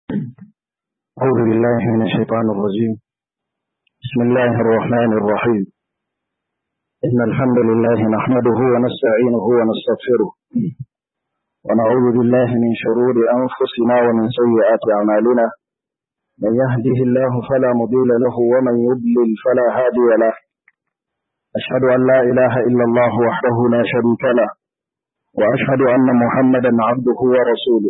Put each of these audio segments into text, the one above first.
أعوذ بالله من الشيطان الرجيم بسم الله الرحمن الرحيم إن الحمد لله نحمده ونستعينه ونستغفره ونعوذ بالله من شرور أنفسنا ومن سيئات أعمالنا من يهده الله فلا مضل له ومن يضلل فلا هادي له أشهد أن لا إله إلا الله وحده لا شريك له وأشهد أن محمدا عبده ورسوله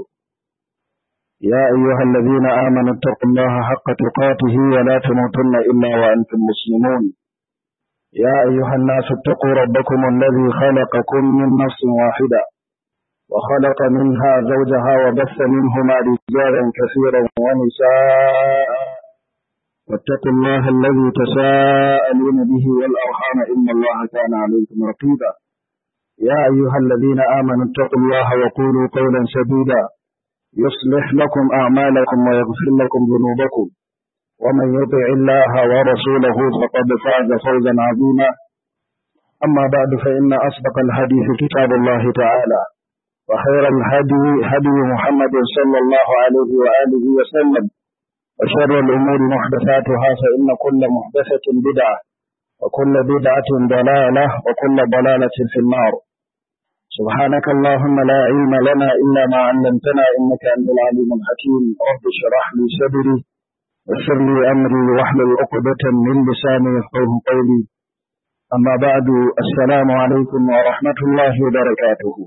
يا أيها الذين آمنوا اتقوا الله حق تقاته ولا تموتن إلا وأنتم مسلمون يا أيها الناس اتقوا ربكم الذي خلقكم من نفس واحدة وخلق منها زوجها وبث منهما رجالا كثيرا ونساء واتقوا الله الذي تساءلون به والأرحام إن الله كان عليكم رقيبا يا أيها الذين آمنوا اتقوا الله وقولوا قولا سديدا يصلح لكم أعمالكم ويغفر لكم ذنوبكم ومن يطع الله ورسوله فقد فاز فوزا عظيما أما بعد فإن أصدق الحديث كتاب الله تعالى وخير الهدي هدي محمد صلى الله عليه وآله وسلم وشر الأمور محدثاتها فإن كل محدثة بدعة وكل بدعة ضلالة وكل ضلالة في النار سبحانك اللهم لا علم لنا إلا ما علمتنا إنك أنت العليم الحكيم رب اشرح لي صدري ويسر لي أمري واحلل عقدة من لساني يفقه قولي أما بعد السلام عليكم ورحمة الله وبركاته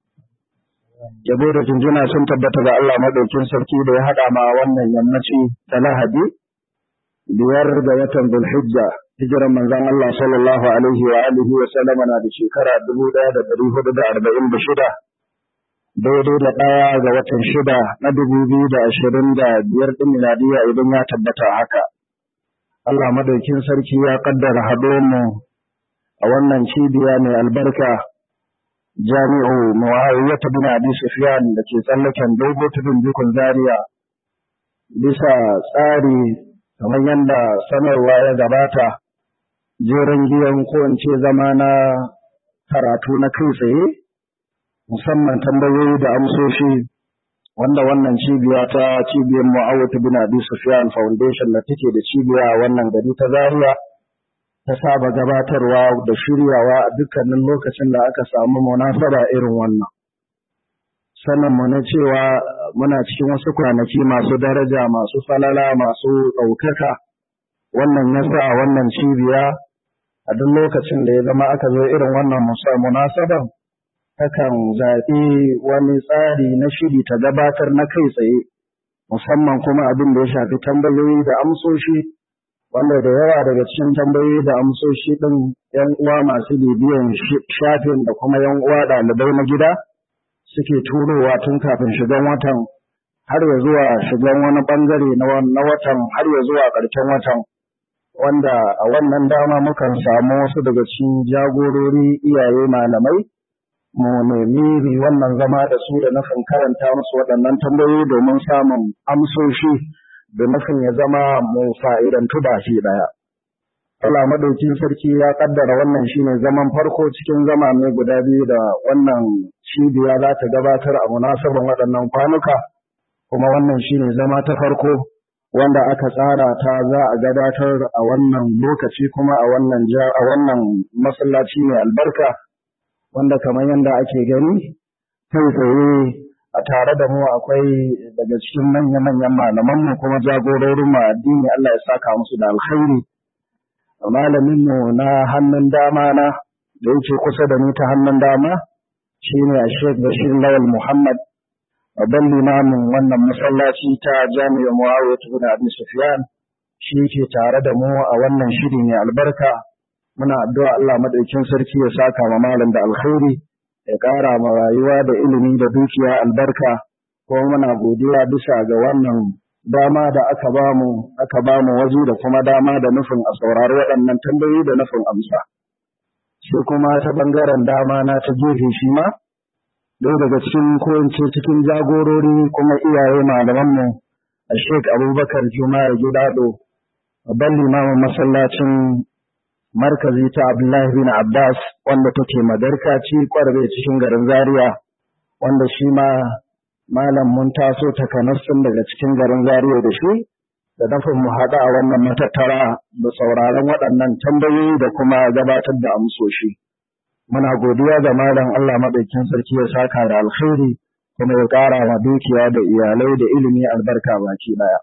Yabo da jinjina sun tabbata ga Allah madaukin sarki da ya haɗa ma wannan yammaci ta Lahadi biyar ga watan Zulhijja hijiran manzon Allah sallallahu alaihi wa alihi wa sallama na da shekara dubu ɗaya da ɗari hudu da arba'in da shida daidai da ɗaya ga watan shida na dubu biyu da ashirin da biyar ɗin miladiya idan ya tabbata haka. Allah madaukin sarki ya kaddara haɗo mu a wannan cibiya mai albarka jami'u Muawiya ta bin Abi Sufyan da ke tsallaken dogo tudun bikon Zaria bisa tsari kamar yadda sanarwa ya gabata jerin giyan ko in ce zama na karatu na kai tsaye musamman tambayoyi da amsoshi wanda wannan cibiya ta cibiyar Mu'awiyah bin Abi Sufyan Foundation da take da cibiya a wannan gari ta Zaria ta saba gabatarwa da shiryawa a dukkanin lokacin da aka samu munasaba irin wannan sanin mu na cewa muna cikin wasu kwanaki masu daraja masu falala masu ɗaukaka wannan yasa a wannan cibiya a duk lokacin da ya zama aka zo irin wannan munasabar takan zaɓi wani tsari na shiri ta gabatar na kai tsaye musamman kuma abin da ya shafi tambayoyi da amsoshi wanda da yawa daga cikin tambayoyi da amsoshi ɗin yan uwa masu bibiyan shafin da kuma yan uwa ɗalibai na gida suke turowa tun kafin shigan watan har ya zuwa shigan wani ɓangare na watan har ya zuwa ƙarshen watan wanda a wannan dama mukan samu wasu daga cikin jagorori iyaye malamai mu nemi wannan zama da su da nufin karanta musu waɗannan tambayoyi domin samun amsoshi da nufin ya zama mu fa'idantu baki ɗaya. Allah madaukin sarki ya kaddara wannan shine zaman farko cikin zama mai guda biyu da wannan cibiya za ta gabatar a munasabar waɗannan kwanuka kuma wannan shine zama ta farko wanda aka tsara ta za a gabatar a wannan lokaci kuma a wannan a wannan masallaci mai albarka wanda kamar yadda ake gani kai tsaye a tare da mu akwai daga cikin manya-manyan malamanmu kuma jagororin mu addini Allah ya saka musu da alkhairi malaminmu na hannun dama na da yake kusa da ni ta hannun dama shine a Sheikh Bashir Lawal Muhammad babban limamin wannan masallaci ta jami'ar Muawiya ibn Abi Sufyan shi ke tare da mu a wannan shiri mai albarka muna addu'a Allah madaukin sarki ya saka ma malam da alkhairi ya ƙara ma rayuwa da ilimi da dukiya albarka kuma muna godiya bisa ga wannan dama da aka bamu aka bamu waje da kuma dama da nufin a saurari waɗannan tambayoyi da nufin amsa sai kuma ta bangaren dama na ta gefe shi ma ɗaya daga cikin ko cikin jagorori kuma iyaye malamanmu a Sheikh Abubakar Juma'a Gidado babban limamin masallacin markazi ta Abdullahi bin Abbas wanda take madarka ci kwarbe cikin garin Zaria wanda shi ma malam mun taso takanassun daga cikin garin Zaria da shi da nufin mu haɗu a wannan matattara da sauraron waɗannan tambayoyi da kuma gabatar da amsoshi. Muna godiya ga malam Allah maɗaukin sarki ya saka da alkhairi kuma ya ƙara wa dukiya da iyalai da ilimi albarka baki ɗaya.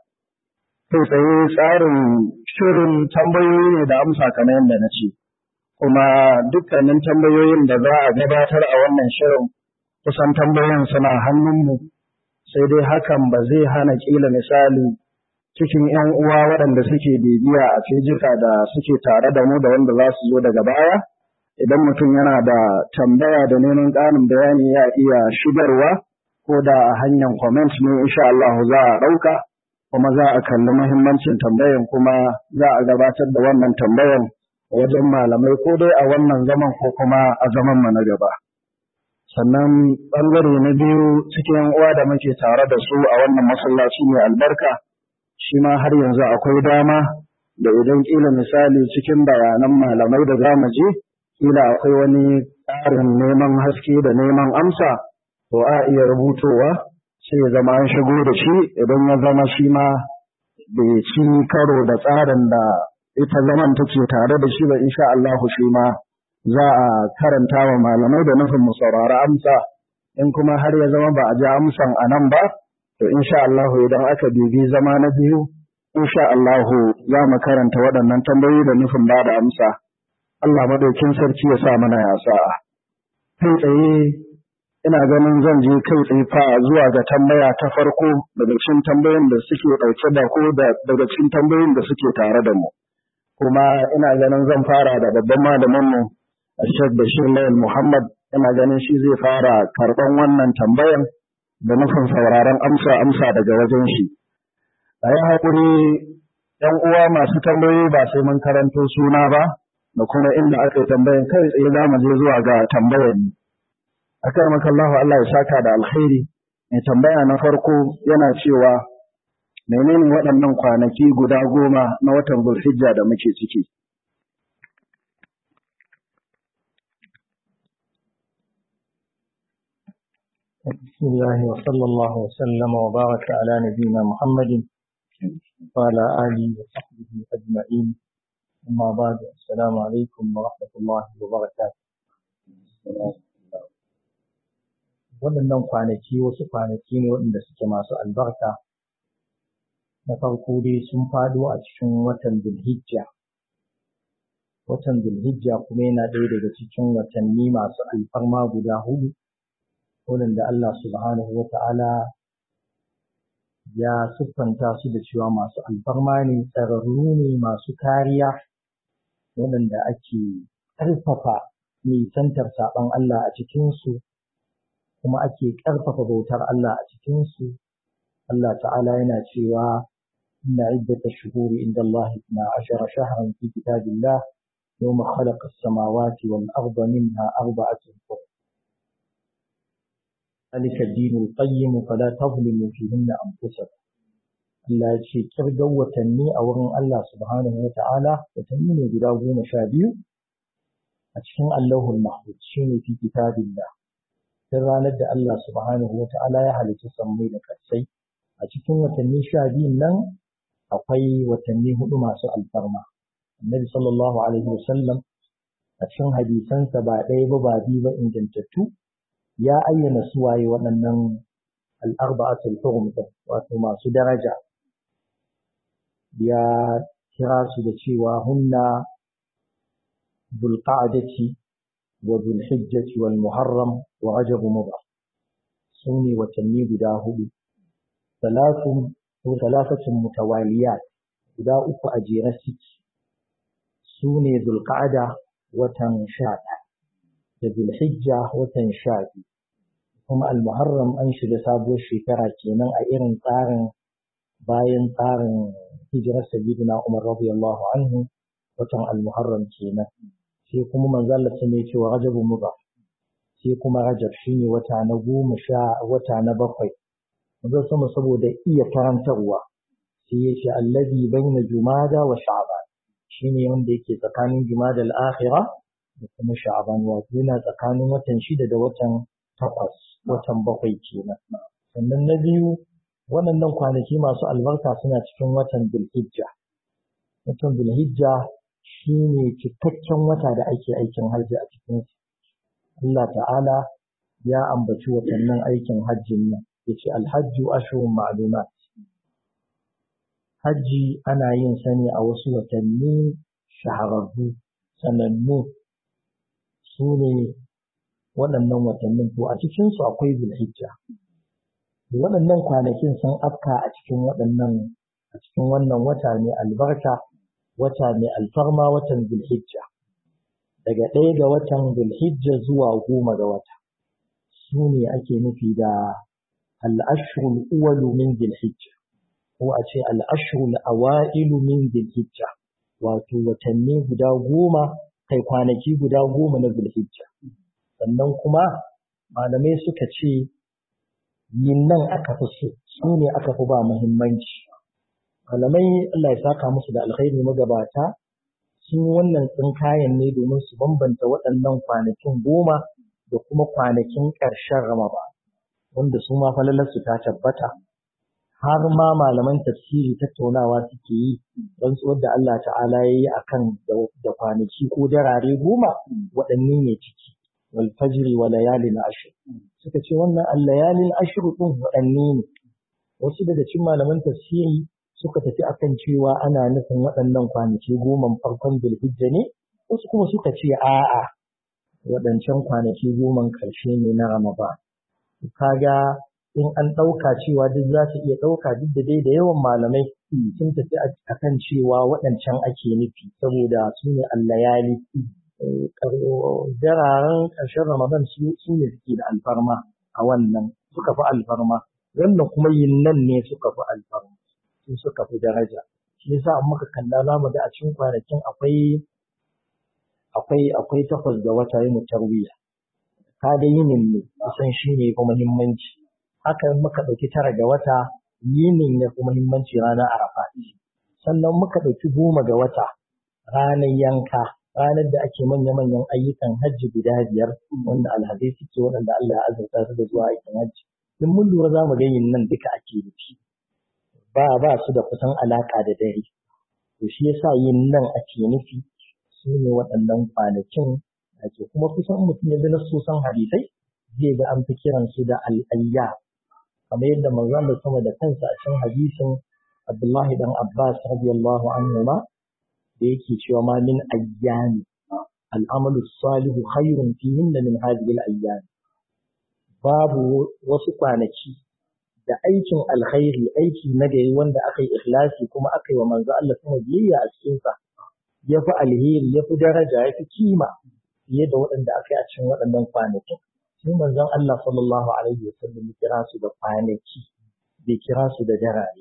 Kai tsaye tsarin shirin tambayoyi ne da amsa kamar yadda na ce. Kuma dukkanin tambayoyin da za a gabatar a wannan shirin kusan tambayoyin suna hannunmu sai dai hakan ba zai hana ƙila misali cikin ‘yan uwa waɗanda suke bibiya a fejika da suke tare da mu da wanda za su zo daga baya, idan mutum yana da tambaya da neman ƙarin bayani ya iya shigarwa ko da a hanyar comment ne insha Allah za a ɗauka kuma za a kalli muhimmancin tambayan kuma za a gabatar da wannan tambayan wajen malamai ko dai a wannan zaman ko kuma a zaman mu na gaba. Sannan ɓangare na biyu cikin uwa da muke tare da su a wannan masallaci mai albarka. shi ma har yanzu akwai dama da idan kila misali cikin bayanan malamai da za mu je kila akwai wani tsarin neman haske da neman amsa to a iya rubutowa sai ya zama an shigo da shi idan ya zama shi ma bai ci karo da tsarin da ita zaman take tare da shi ba insha Allah shi ma za a karanta wa malamai da nufin mu saurari amsa in kuma har ya zama ba a ji amsan a nan ba to insha Allah idan aka bibi zama na biyu insha Allah za mu karanta waɗannan tambayoyi da nufin ba da amsa Allah madaukin sarki ya sa mana ya sa'a kai tsaye ina ganin zan je kai tsaye fa zuwa ga tambaya ta farko daga cikin tambayoyin da suke ɗauke da ko da daga cikin tambayoyin da suke tare da mu kuma ina ganin zan fara da babban malamin mu Sheikh Bashir Lawal Muhammad ina ganin shi zai fara karɓan wannan tambayan da nufin sauraron amsa amsa daga wajen shi. A yi haƙuri ‘yan uwa masu tambayoyi ba sai mun karanto suna ba, da kuma inda aka yi tambayan kai tsaye za mu je zuwa ga tambayar ni. A kan makallahu Allah ya saka da alkhairi, mai tambaya na farko yana cewa menene waɗannan kwanaki guda goma na watan Zulhijja da muke ciki. بسم الله وصلى الله وسلم وبارك على نبينا محمد وعلى آله وصحبه أجمعين أما بعد السلام عليكم ورحمة الله وبركاته waɗannan kwanaki wasu kwanaki ne waɗanda suke masu albarka na farko dai sun faɗo a cikin watan zulhijja watan zulhijja kuma yana ɗaya daga cikin watanni masu alfarma guda hudu waɗanda Allah subhanahu wa ta'ala ya siffanta su da cewa masu alfarma ne, tsararru ne masu kariya, waɗanda ake ƙarfafa nisantar saɓon Allah a cikinsu, kuma ake ƙarfafa bautar Allah a cikinsu. Allah ta'ala yana cewa, Inna iddata shuhuri inda Allah na ashara shahran fi kitabillah يوم خلق السماوات والأرض منها أربعة حرم ذلك الدين القيم فلا تظلموا فيهن أنفسكم Allah ya ce kirgan watanni a wurin Allah subhanahu wa ta'ala watanni ne guda goma sha biyu a cikin Allahul Mahmud shi ne fi kitabillah tun ranar da Allah subhanahu wa ta'ala ya halicci sammai da ƙarsai a cikin watanni sha biyun nan akwai watanni hudu masu alfarma annabi sallallahu alaihi wasallam a cikin hadisansa ba ɗaya ba ba biyu ba ingantattu ya ayyana suwaye waɗannan al'arba'atul hurum wato masu daraja ya kira su da cewa hunna bulqa'adati wa zulhijjati wal muharram wa rajab mudar su ne watanni guda hudu salatun ko talafatun mutawaliyat guda uku a jere suke su ne zulqa'ada watan sha da zulhijja watan sha biyu kuma al-muharram an shiga sabuwar shekara kenan a irin tsarin bayan tsarin hijirar sayyidina Umar radiyallahu anhu watan al-muharram kenan sai kuma manzo Allah sun ce wa rajabu mudar sai kuma rajab shine wata na goma sha wata na bakwai manzo sama saboda iya karantarwa sai ya ce allazi baina jumada wa sha'ban shine wanda yake tsakanin jumada al-akhirah da kuma sha'ban wato yana tsakanin watan shida da watan takwas watan bakwai kenan sannan na biyu waɗannan kwanaki masu albarka suna cikin watan Bilhijja watan Bilhijja shine cikakken wata da ake aikin hajji a cikin Allah ta'ala ya ambaci watannin aikin hajjin nan yace alhajju ashhurun ma'lumat hajji ana yin sa ne a wasu watanni shahararru sanannu su ne waɗannan watannin to a cikinsu akwai zulhijja waɗannan kwanakin sun afka a cikin waɗannan a cikin wannan wata ne albarka wata ne alfarma watan zulhijja daga ɗaya ga watan zulhijja zuwa goma ga wata su ne ake nufi da al'ashrul uwalu min zulhijja ko a ce al'ashrul awa'ilu min zulhijja wato watanni guda goma kai kwanaki guda goma na zulhijja sannan kuma malamai suka ce yin nan aka fi so su ne aka fi ba muhimmanci malamai Allah ya saka musu da alkhairi magabata sun wannan tsinkayen ne domin su bambanta waɗannan kwanakin goma da kuma kwanakin ƙarshen Ramadan wanda su ma falalarsu ta tabbata har ma malaman tafsiri tattaunawa suke yi don tsohon da Allah ta'ala ya yi a kan da kwanaki ko darare goma waɗanne ne ciki wal fajri wa layalin ashir suka ce wannan al layalin ashir ɗin waɗanne ne wasu daga cikin malaman tafsiri suka tafi akan cewa ana nufin waɗannan kwanaki goma farkon bilhijja ne wasu kuma suka ce a'a waɗancan kwanaki goma ƙarshe ne na ramadan kaga in an ɗauka cewa duk za su iya ɗauka duk da dai da yawan malamai sun tafi a kan cewa waɗancan ake nufi saboda su ne allayali dararen ƙarshen ramadan su ne suke da alfarma a wannan suka fi alfarma wannan kuma yin nan ne suka fi alfarma su suka fi daraja shi yasa an muka kalla za mu ga a cikin kwanakin akwai akwai akwai takwas ga wata yi tarwiya ka da yinin ne kusan shi ne kuma muhimmanci haka muka ɗauki tara ga wata yinin ya fi muhimmanci ranar arafa sannan muka ɗauki goma ga wata ranar yanka ranar da ake manya-manyan ayyukan hajji guda biyar wanda alhazai suke waɗanda Allah ya azurta su da zuwa aikin hajji in mun lura za mu ga yin nan duka ake nufi ba ba su da kusan alaka da dare to shi yasa yin nan ake nufi su ne waɗannan kwanakin ake kuma kusan mutum ya bi na sosan hadisai zai ga an fi kiransu da al'ayya kamar yadda manzon da sama da kansa a cikin hadisin Abdullahi dan Abbas radiyallahu anhu ma da yake cewa ma min ayyami al'amalu salihu khairun fihin min hadhihi al-ayyam babu wasu kwanaki da aikin alkhairi aiki na gari wanda aka yi ikhlasi kuma aka yi wa manzo Allah sama biyayya a cikin sa ya fi alheri ya fi daraja ya fi kima fiye da waɗanda aka yi a cikin waɗannan kwanakin sai manzon Allah sallallahu alaihi wa sallam ya kira su da kwanaki bai kira su da darare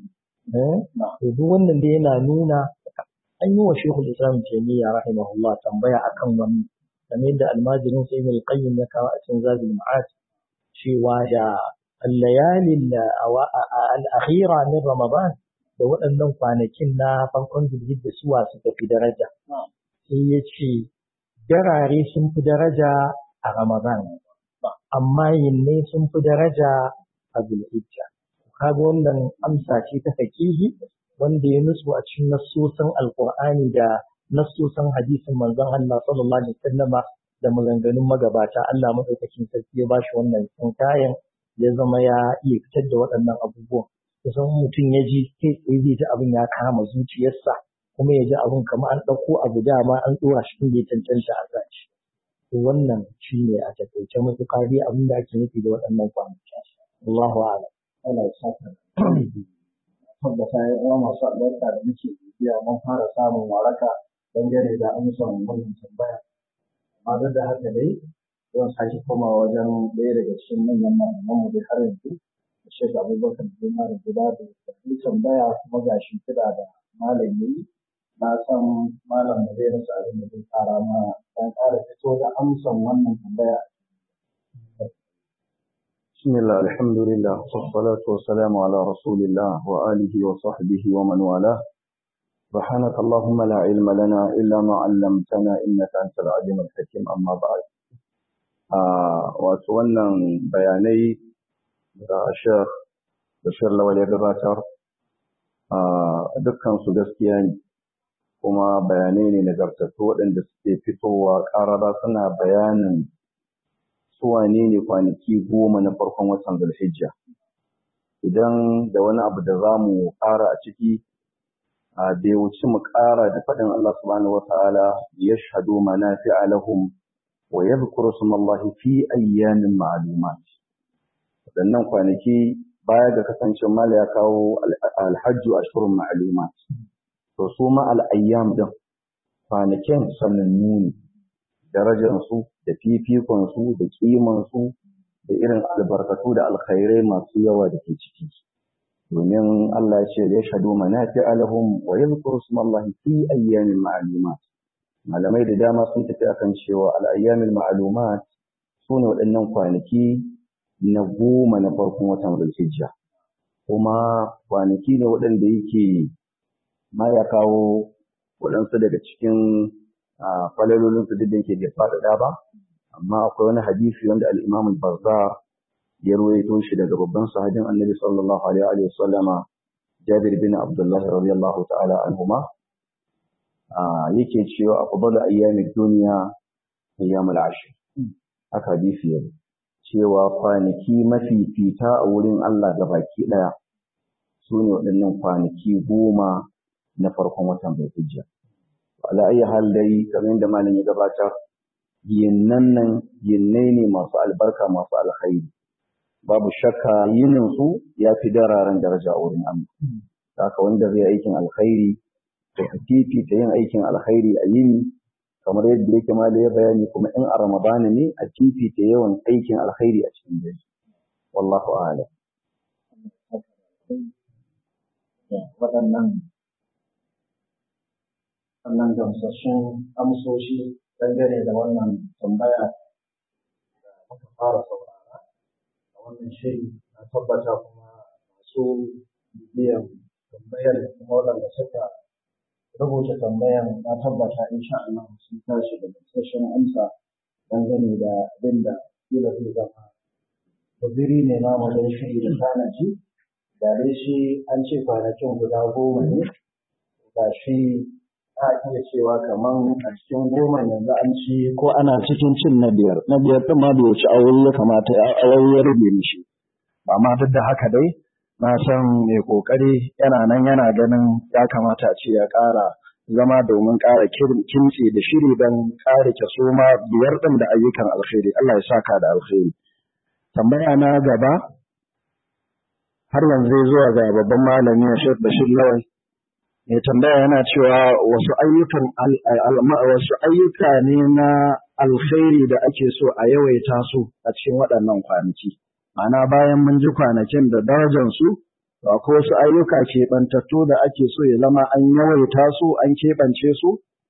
to duk wannan da yana nuna an yi wa shekul islam taimiyya rahimahullah tambaya akan wannan game da almajirin sai mai qayyim ya kawo a cikin zabil ma'ad cewa da al-layalin al-akhira min ramadan da waɗannan kwanakin na farkon zulhijja suwa suka fi daraja sai ya ce darare sun fi daraja a ramadan amma yinne sun fi daraja a zulhijja kaga wannan amsa ce ta fakihi wanda ya nutsu a cikin nassosan alqur'ani da nassosan hadisin manzon Allah sallallahu alaihi wasallama da maganganun magabata Allah madaukakin sarki ya bashi wannan kayan ya zama ya iya fitar da waɗannan abubuwan kusan mutum ya ji kai tsaye zai ji abin ya kama zuciyarsa kuma ya ji abin kamar an ɗauko abu dama an ɗora shi inda ya cancanta a sashi to wannan shi ne a takaice matuƙa dai abin da ake nufi da waɗannan kwanaki Allahu a'lam Allah ya saka tabbata ya yawa masu albarka da muke bibiya mun fara samun waraka dangane da amsan wannan tambaya amma duk da haka dai zan sake komawa wajen ɗaya daga cikin manyan malaman mu dai har yanzu Sheikh Abubakar Juma da gida da yi tambaya kuma ga shi kira da malam yi na san malam da zai rasa abin da zai fara ma dan ƙara fito da amsan wannan tambaya بسم الله الحمد لله والصلاة والسلام على رسول الله وآله وصحبه ومن والاه سبحانك اللهم لا علم لنا إلا ما علمتنا إنك أنت العليم الحكيم أما بعد wato wannan bayanai da ashar da lawal ya gabatar dukkan su gaskiya ne kuma bayanai ne nagartattu waɗanda suke fitowa ƙarara suna bayanin su wane ne kwanaki goma na farkon watan zulhijja idan da wani abu da za mu ƙara a ciki a bai wuci mu ƙara da faɗin Allah subhanahu wata'ala ya shahadu manafi'a lahum wa yadhkuru smallahi fi ayyamin ma'lumat waɗannan kwanaki baya ga kasancin mala ya kawo alhajju ashhurun ma'lumat to su ma al'ayyam din kwanakin sanannu ne darajarsu da fifikonsu da ƙimansu da irin albarkatu da alkhairai masu yawa da ke ciki domin Allah ya ce ya shahadu manafi alahum wa yadhkuru smallahi fi ayyamin ma'lumat malamai da dama sun tafi akan cewa al-ayyamin ma'lumat sune waɗannan kwanaki na goma na farkon watan Zulhijja kuma kwanaki ne waɗanda yake ma ya kawo waɗansu daga cikin falalolin su duk da yake bai faɗaɗa ba amma akwai wani hadisi wanda al-Imam al-Bazzar ya ruwaito shi daga babban sahabin Annabi sallallahu alaihi wa sallama Jabir bin Abdullah radiyallahu ta'ala anhuma yake cewa afdalu ayyamid dunya ayyamul ashr haka hadisi yake cewa kwanaki mafifita a wurin Allah gabaki daya su ne waɗannan kwanaki goma na farkon watan Zulhijja ala ayi hal dai kamar yadda malam ya gabatar yinnan nan yinnai ne masu albarka masu alkhairi babu shakka yinin su ya fi dararen daraja a wurin Allah haka wanda zai aikin alkhairi da fifita yin aikin alkhairi a yini kamar yadda yake ma da ya bayani kuma in a ramadana ne a fifita yawan aikin alkhairi a cikin dare wallahu a'lam waɗannan wannan gamsassun amsoshi dangane da wannan tambaya da muka fara saurara a wannan shiri na tabbata kuma masu bibiyan tambayar kuma waɗanda suka rubuta tambayan na tabbata insha Allah sun tashi da gamsassun amsa dangane da abin da kila zai zama waziri ne na wajen shiri da tanaji da dai shi an ce kwanakin guda goma ne ga shi a iya cewa kaman a cikin goma yanzu an ci ko ana cikin cin na biyar na biyar ɗin ma bai wuce aure ya kamata aure ya rube mishi amma duk da haka dai na san mai kokari yana nan yana ganin ya kamata a ce ya ƙara zama domin ƙara kimtsi da shiri don ƙara kyaso ma biyar ɗin da ayyukan alkhairi Allah ya saka da alkhairi tambaya na gaba har yanzu zuwa ga babban malami Sheikh Bashir Lawal mai tambaya yana cewa wasu ayyukan wasu ayyuka ne na alkhairi da ake so a yawaita su a cikin waɗannan kwanaki ma'ana bayan mun ji kwanakin da darajar su akwai wasu ayyuka keɓantattu da ake so ya zama an yawaita su an keɓance su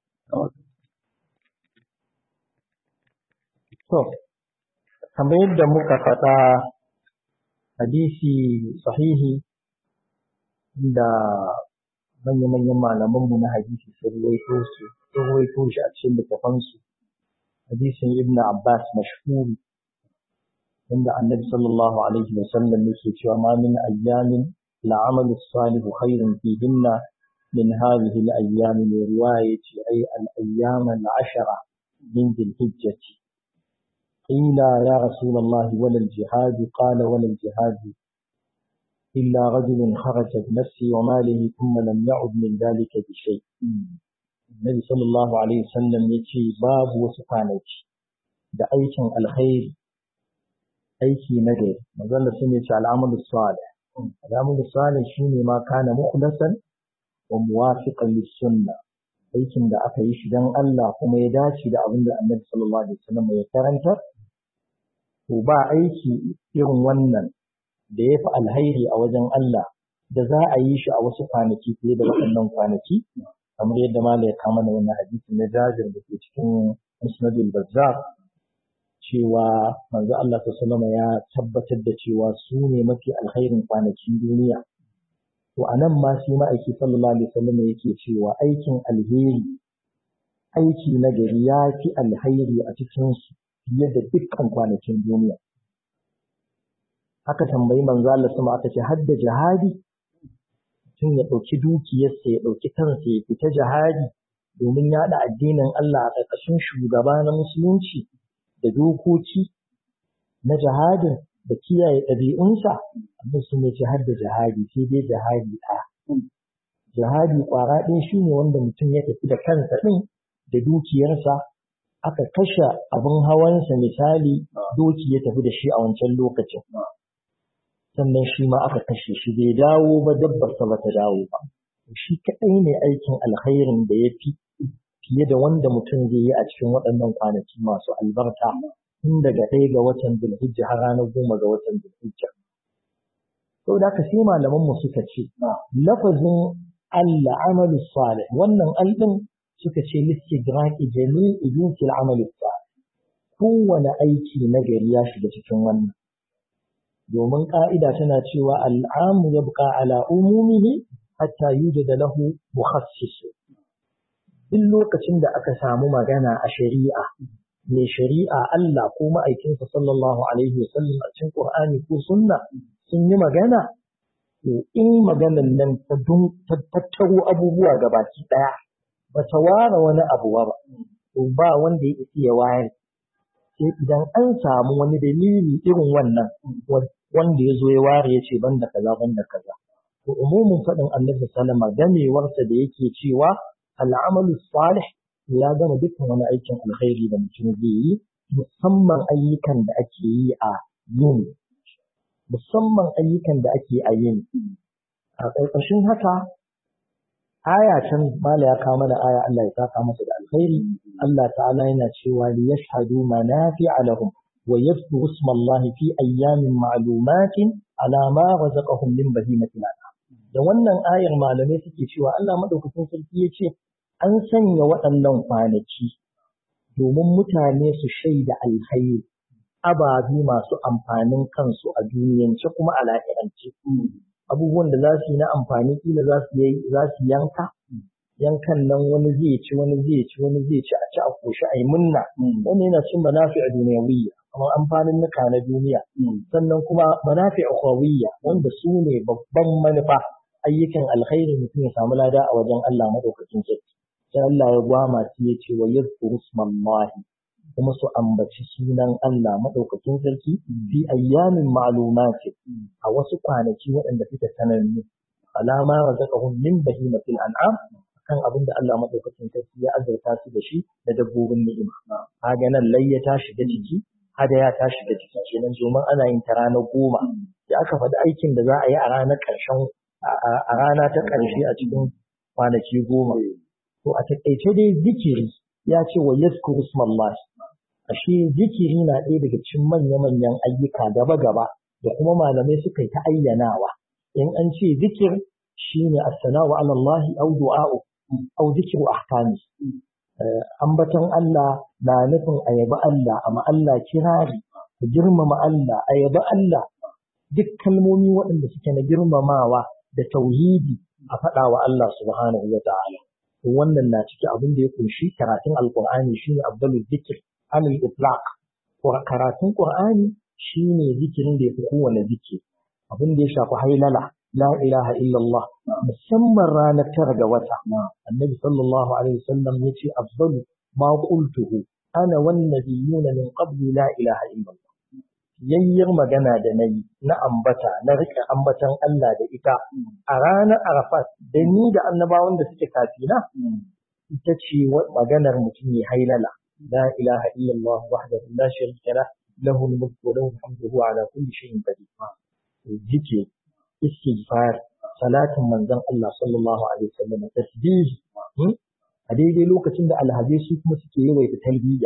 to kamar yadda muka faɗa hadisi sahihi da manya-manyan malamanmu na hadisi sun ruwaito su sun ruwaito shi a cikin littafansu hadisin ibn abbas mashhuri inda annabi sallallahu alaihi wa sallam yake cewa ma min ayyamin la'amalu salihu khairun fihinna min hadhihi al-ayyam min riwayati ay al-ayyam al-ashara min dhil-hijjah قيل يا رسول الله ولا الجهاد قال ولا الجهاد إلا رجل خرج بنفسه وماله ثم لم يعد من ذلك بشيء النبي صلى الله عليه وسلم يتي باب وسفانك da aikin alkhairi aiki na gari magana sun ce al'amalu salih al'amalu salih shine ma kana mukhlasan wa muwafiqan lis sunnah aikin da aka yi shi dan Allah kuma ya dace da abin da Annabi sallallahu alaihi wasallam ya karanta to ba aiki irin wannan da ya fi alhairi a wajen Allah da za a yi shi a wasu kwanaki fiye da waɗannan kwanaki kamar yadda mala ya kama da wannan hadisi na jajir da ke cikin musnadul bazzar cewa manzo Allah sallallahu ya tabbatar da cewa su ne mafi alkhairin kwanakin duniya to anan ma sai ma'aiki sallallahu alaihi wasallam yake cewa aikin alheri aiki na gari ya fi alhairi a cikin su fiye da dukkan kwanakin duniya aka tambayi manzo Allah sama aka ce hadda jihadi mutum ya ɗauki dukiyarsa ya ɗauki kansa ya fita jihadi domin yaɗa addinin Allah a ƙarƙashin shugaba na musulunci da dokoki na jihadin da kiyaye ɗabi'unsa abin su ne ce hadda jihadi sai dai jihadi ɗaya jihadi ƙwara ɗaya shine wanda mutum ya tafi da kansa ɗin da dukiyarsa aka kashe abin hawansa misali doki ya tafi da shi a wancan lokacin sannan shi ma aka kashe shi bai dawo ba dabbarsa ba ta dawo ba shi kaɗai ne aikin alkhairin da ya fi fiye da wanda mutum zai yi a cikin waɗannan kwanaki masu albarka tun daga ɗaya ga watan Zulhijja har ranar goma ga watan Zulhijja. Sau da sai malaman mu suka ce, lafazin Allah amalu salih wannan alɗin suka ce listigraki jami'i jinsil amalu salih kowane aiki na gari ya shiga cikin wannan. Domin ƙa'ida tana cewa al'amu ya buƙa ala umumihi hatta yujada lahu mukhassisu. Duk lokacin da aka samu magana a shari'a mai shari'a Allah ko ma'aikinsa sallallahu alaihi wasallam a cikin Qur'ani ko sunna sun yi magana to in maganan nan ta tattaro abubuwa gabaki daya ba ta ware wani abu ba to ba wanda ya iya wayar sai idan an samu wani dalili irin wannan wanda ya zo ya ware ya ce banda kaza banda kaza to umumin faɗin annabi sallama gamewarsa da yake cewa al'amalu salih ya gama dukkan wani aikin alkhairi da mutum zai yi musamman ayyukan da ake yi a yini musamman ayyukan da ake a yini a ƙarƙashin haka aya can mala ya kawo mana aya Allah ya saka masa da alkhairi Allah ta'ala yana cewa li yashhadu manafi'a lahum wa yadhkuru ismallahi fi ayyamin ma'lumatin ala ma razaqahum min bahimatil an'am da wannan ayar malamai suke cewa Allah madaukakin sarki ya ce an sanya waɗannan kwanaki domin mutane su shaida alkhairi ababe masu amfanin kansu a duniyance kuma a lahirance abubuwan da za su yi na amfani kila za su yi za su yanka yankan nan wani zai ci wani zai ci wani zai ci a ci a koshi a yi munna wani yana cin manafi a duniyawiyya kamar amfanin nuka na duniya sannan kuma manafi a wanda su ne babban manufa ayyukan alkhairi mutum ya samu lada a wajen Allah madaukakin sarki sai Allah ya gwama su ya ce wa yadhkuru smallahi kuma su ambaci sunan Allah madaukakin sarki fi ayyamin ma'lumati a wasu kwanaki waɗanda suka sanannu alama razaqahum min bahimatil an'am kan abin da Allah madaukakin sarki ya azurta su da shi da dabbobin ni'ima kaga nan layya ta shiga jiki hada ya ta shiga jiki kenan domin ana yin ta ranar goma da aka faɗi aikin da za a yi a ranar ƙarshen a rana ta ƙarshe a cikin kwanaki goma to a taƙaice dai zikiri ya ce wa yaskuru smallahi ashe zikiri na ɗaya daga cikin manya-manyan ayyuka gaba-gaba da kuma malamai suka yi ta ayyanawa in an ce zikir shine as-sana'u ala Allah aw du'a'u aw zikru ahkami ambaton Allah na nufin ayaba Allah amma Allah kirari ka girmama Allah ayaba Allah duk kalmomi waɗanda suke na girmamawa da tauhidi a faɗa wa Allah subhanahu wa ta'ala wannan na ciki abin da ya kunshi karatun alqur'ani shine afdalul zikr anil itlaq karatun qur'ani shine zikirin da yafi kowane zikiri abin da ya shafi hailala la ilaha illallah musamman ranar tara ga wata annabi sallallahu alaihi wasallam yace afdalu ma qultuhu ana wan nabiyuna min qabli la ilaha illallah yayyar magana da nayi na ambata na rike ambatan Allah da ita a ranar Arafat da ni da annabawan da suke kafina ita ce maganar mutum ya hailala لا إله إلا الله وحده لا شريك له له الملك وله الحمد وهو على كل شيء قدير ذكر استغفار صلاة من زن الله صلى الله عليه وسلم تسبيح a daidai lokacin da alhazai su kuma suke yawaita talbiya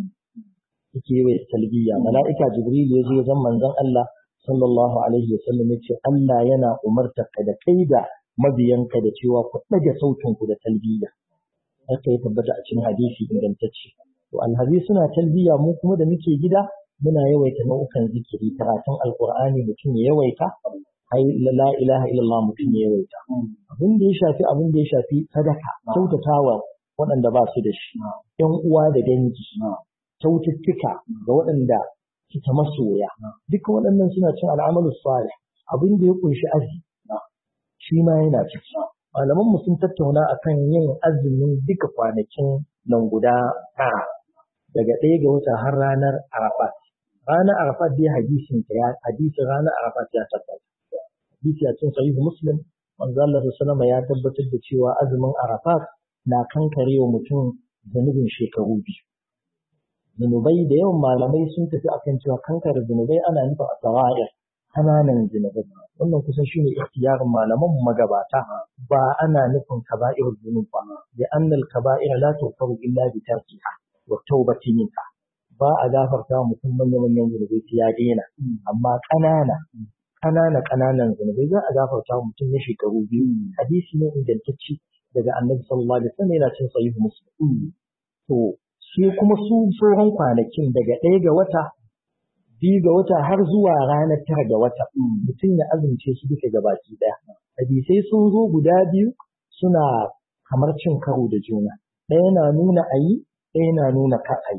suke yawaita talbiya mala'ika jibril ya zo zan manzon Allah sallallahu alaihi wasallam ya ce Allah yana umartar ka da kai da mabiyanka da cewa ku ɗaga sautin ku da talbiya haka ya tabbata a cikin hadisi ingantacce to alhazi suna talbiya mu kuma da muke gida muna yawaita nau'ukan zikiri karatun alqur'ani mutum ya yawaita ai la ilaha illallah mutum ya yawaita abin da ya shafi abin da ya shafi sadaka kyautatawa waɗanda ba su da shi yan uwa da dangi kyaututtuka ga waɗanda suke masoya duka waɗannan suna cin al'amalu salih abin da ya kunshi azumi shi ma yana ciki malaman mu sun tattauna akan yin azumin duka kwanakin nan guda tara daga ɗaya ga wata har ranar arafat ranar arafat dai hadisin ta ya hadisin ranar arafat ya tabbata hadisi a cikin sahihu muslim manzo Allah sallallahu ya tabbatar da cewa azumin arafat na kankare wa mutum zunubin shekaru biyu zunubai da yawan malamai sun tafi akan cewa kankare zunubai ana nufin a tsawayar kananan zunubai wannan kusan shine ikhtiyarin malaman magabata ba ana nufin kaba'ir zunub ba da annal kaba'ir la tughfaru illa bi tarkiha wa tawbati minha ba a gafarta mutum manyan manyan zunubai sai ya daina amma kanana kanana kananan zunubai za a gafarta mutum na shekaru biyu hadisi ne ingantacce daga annabi sallallahu alaihi wasallam yana cin sahihu muslim to shi kuma su sauran kwanakin daga ɗaya ga wata biyu ga wata har zuwa ranar tara ga wata mutum ya azumce su duka gabaki ɗaya hadisai sun zo guda biyu suna kamar cin karo da juna ɗaya na nuna a yi ɗaya na nuna ka a yi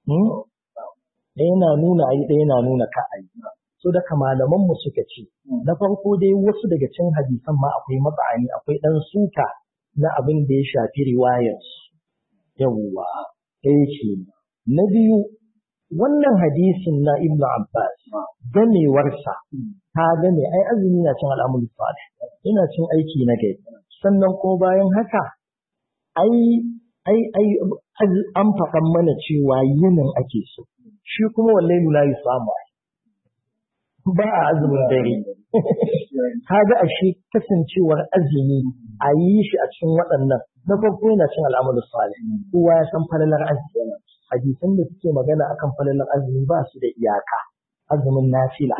ɗaya na nuna a yi ɗaya na nuna ka a yi so daga malaman mu suka ce na farko dai wasu daga cin hadisan ma akwai matsani akwai ɗan suka na abin da ya shafi riwayar yawwa ɗaya ce na biyu wannan hadisin na Ibn Abbas gamewarsa ta game ai azumi na cin al'amul salih ina cin aiki na gari sannan ko bayan haka ai ai ai an faɗan mana cewa yinin ake so shi kuma wallahi la yusamu ai ba a azumin dare kaga ashe kasancewar azumi a yi shi a cikin waɗannan na farko yana cin al'amul salih kowa ya san falalar azumi hadisan da suke magana akan falalar azumi ba su da iyaka azumin nafila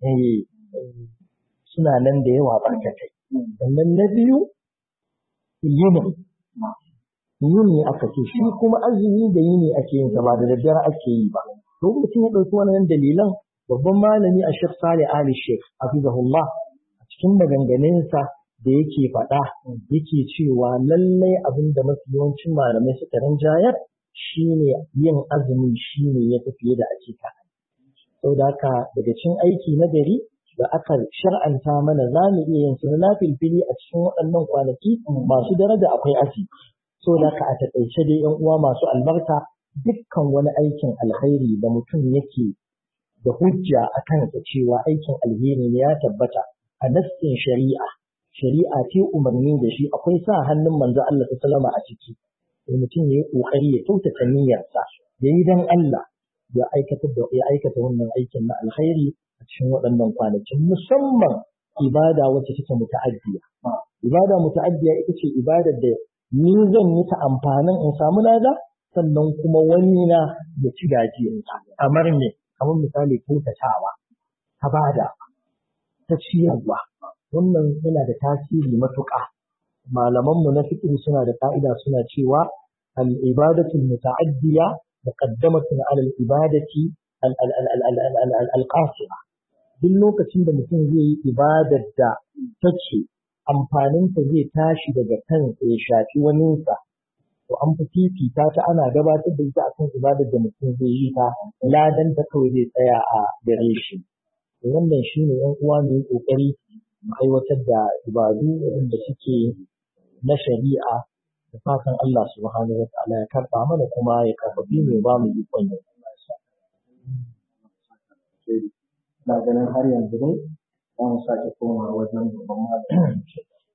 suna nan da yawa barkatai sannan na biyu yini yini aka ce shi kuma azumi da yini ake yin ba da daddare ake yi ba to mutum ya ɗauki wannan dalilan babban malami a shek sale ali shek hafizahullah a cikin maganganunsa da yake faɗa yake cewa lallai abin da mafi yawancin malamai suka rinjayar shine yin azumi shine ya fi fiye da ake ka saboda haka daga cin aiki na gari da aka shar'anta mana za mu iya yin su na filfili a cikin waɗannan kwanaki masu daraja akwai aji saboda haka a taƙaice dai yan uwa masu albarka dukkan wani aikin alkhairi da mutum yake da hujja a kansa cewa aikin alheri ne ya tabbata a nassin shari'a shari'a ce umarni da shi akwai sa hannun manzo Allah sallama a ciki sai mutum ya yi ƙoƙari ya kyautata niyyarsa ya yi don Allah ya aikata da ya aikata wannan aikin na alkhairi a cikin waɗannan kwanakin musamman ibada wacce take muta'addiya ibada muta'addiya ita ce ibadar da ni zan yi ta amfanin in samu lada sannan kuma wani na ya ci gajiyarta kamar me kamar misali kyautatawa ta bada ta ciyarwa wannan yana da tasiri matuƙa malamanmu na fiqh suna da ka'ida suna cewa al-ibadatu muta'addiya muqaddamatun 'ala al-ibadati al-qasira duk lokacin da mutum zai yi ibadar da take amfaninta zai tashi daga kansa ya shafi waninsa to an fi fifita ta ana gabatar da ita akan ibadar da mutum zai yi ta ladan ta kawai zai tsaya a gare shi wannan shine yan uwa mu yi kokari mu aiwatar da ibadu waɗanda suke na shari'a da fatan Allah subhanahu wa ta'ala ya karɓa mana kuma ya karfafi mu ba mu ikon yin na ganin har yanzu dai za mu sake koma wajen babban malamin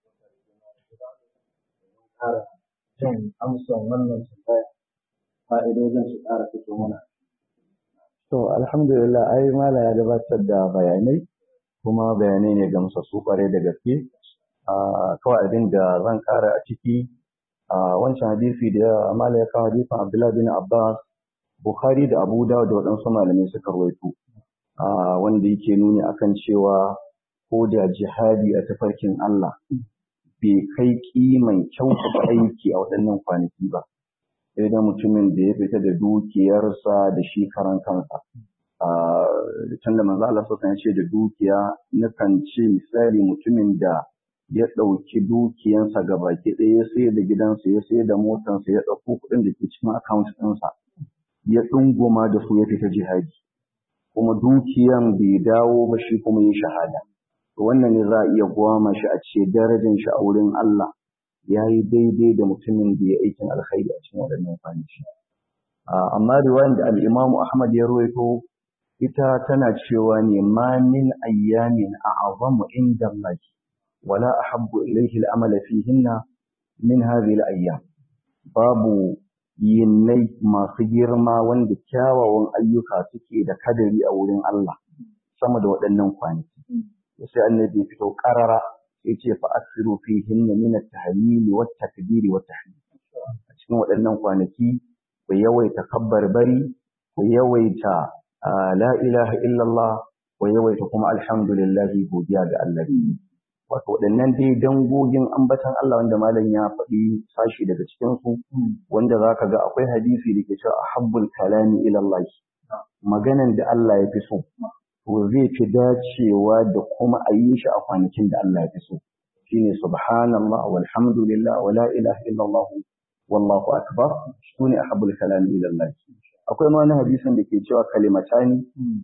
ƙara jan amsan wannan tambaya fa'idojin su ƙara fito mana. To alhamdulillah ai mala ya gabatar da bayanai kuma bayanai ne gamsassu kwarai da gaske. Kawai abin da zan kara a ciki a wancan hadisi da mala ya kawo hadisin Abdullah bin Abbas Bukhari da Abu Dawud da waɗansu malamai suka rawaito wanda yake nuni akan cewa ko da jihadi a tafarkin Allah bai kai kiman kyautata aiki a waɗannan kwanaki ba. Sai da mutumin da ya fita da dukiyarsa da shi karan kansa. Can da manzo Allah sosan ce da dukiya nakan ce misali mutumin da ya ɗauki dukiyansa ga baki ɗaya ya sayar da gidansa ya sayar da motansa ya ɗauko kuɗin da ke cikin akawunt ɗinsa ya ɗunguma da su ya fita jihadi. kuma dukiyan bai dawo ba shi kuma yi shahada wannan ne za a iya gwama shi a ce darajar shi a wurin Allah ya yi daidai da mutumin da ya aikin alkhairi a cikin waɗannan kwanaki amma riwayar da al-Imam Ahmad ya rawaito ita tana cewa ne ma min ayyamin a'azamu inda Allah wala ahabbu ilayhi al-amal fihinna min hadhihi al-ayyam babu yinnai masu girma wanda kyawawan ayyuka suke da kadari a wurin Allah sama da waɗannan kwanaki sai annabi fito karara sai ce fa asiru fihinna min at-tahlil wa at-takbir wa at-tahmid a cikin waɗannan kwanaki ku yawaita kabbar bari ku yawaita la ilaha illallah ku yawaita kuma alhamdulillah godiya ga Allah wato waɗannan dai dangogin ambatan Allah wanda malam ya faɗi sashi daga cikin su wanda zaka ga akwai hadisi da ke cewa ahabbul kalami ila Allah maganan da Allah ya fi so to zai fi dacewa da kuma a yi shi a kwanakin da Allah ya fi so shine subhanallah walhamdulillah wala ilaha illallah wallahu akbar sune ahabbul kalami ila Allah akwai ma wani hadisin da ke cewa kalimatani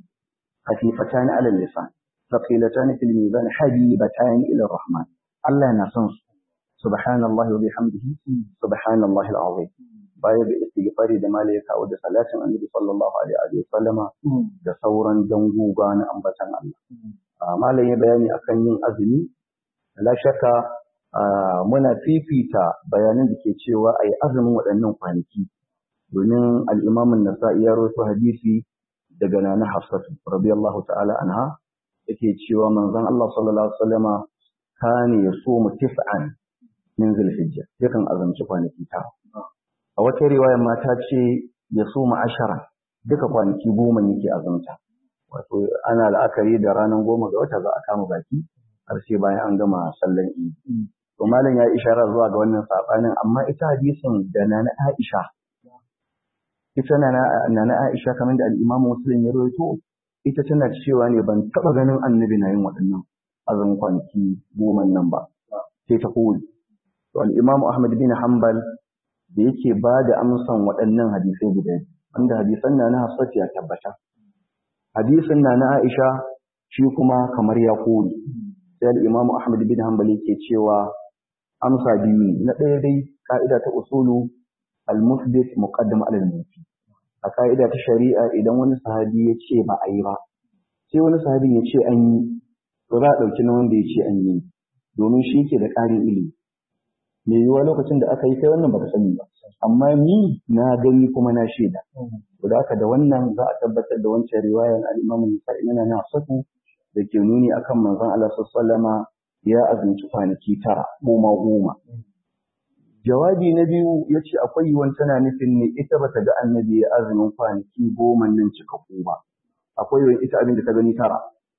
خفيفتان على اللسان ثقيلتان في الميزان حبيبتان إلى الرحمن الله نصنص سبحان الله وبحمده سبحان الله العظيم baya da istighfari da malai ya kawo da salatin annabi sallallahu alaihi wa sallama da sauran danguga na ambatan Allah malai ya bayani akan yin azumi la shakka muna fifita bayanan da ke cewa ayi azumin waɗannan kwanaki domin al-Imam an-Nasa'i ya rawaito hadisi daga nana Hafsatu radiyallahu ta'ala anha yake cewa manzon Allah sallallahu alaihi wasallama kane yasumu tis'an min zulhijja yakan azumci kwanaki ta a wata riwaya mata ce yasumu ashara duka kwanaki goma yake azumta wato ana la'akari da ranar goma ga wata za a kama baki har sai bayan an gama sallan idi to malam ya ishara zuwa ga wannan sabanin amma ita hadisin da nana Aisha ita na Aisha kamar da al-Imam Muslim ya rawaito ita tana cewa ne ban taba ganin annabi na yin waɗannan azumin kwanaki goma nan ba sai ta koyi to al-Imam Ahmad bin Hanbal da yake ba da amsan waɗannan hadisai guda wanda hadisan na na Hafsat ya tabbata hadisin na na Aisha shi kuma kamar ya koyi sai al-Imam Ahmad bin Hanbal yake cewa amsa biyu ne na ɗaya dai ka'ida ta usulu al-musbit muqaddam ala al-mufi a ka'ida ta shari'a idan wani sahabi ya ce ba a yi ba sai wani sahabi ya ce an yi to za a ɗauki na wanda ya ce an yi domin shi ke da ƙarin ilimi me yiwuwa lokacin da aka yi kai wannan baka sani ba amma ni na gani kuma na shaida to da haka da wannan za a tabbatar da wancan riwayar al-Imam Nasa'i na na saku da ke nuni akan manzon Allah sallallahu ya azumci kwanaki tara goma goma jawabi na biyu ya ce akwai yiwuwan tana nufin ne ita bata ga annabi ya azumin kwanaki goma nan cikakku ba akwai yiwuwan ita abin da ta gani tara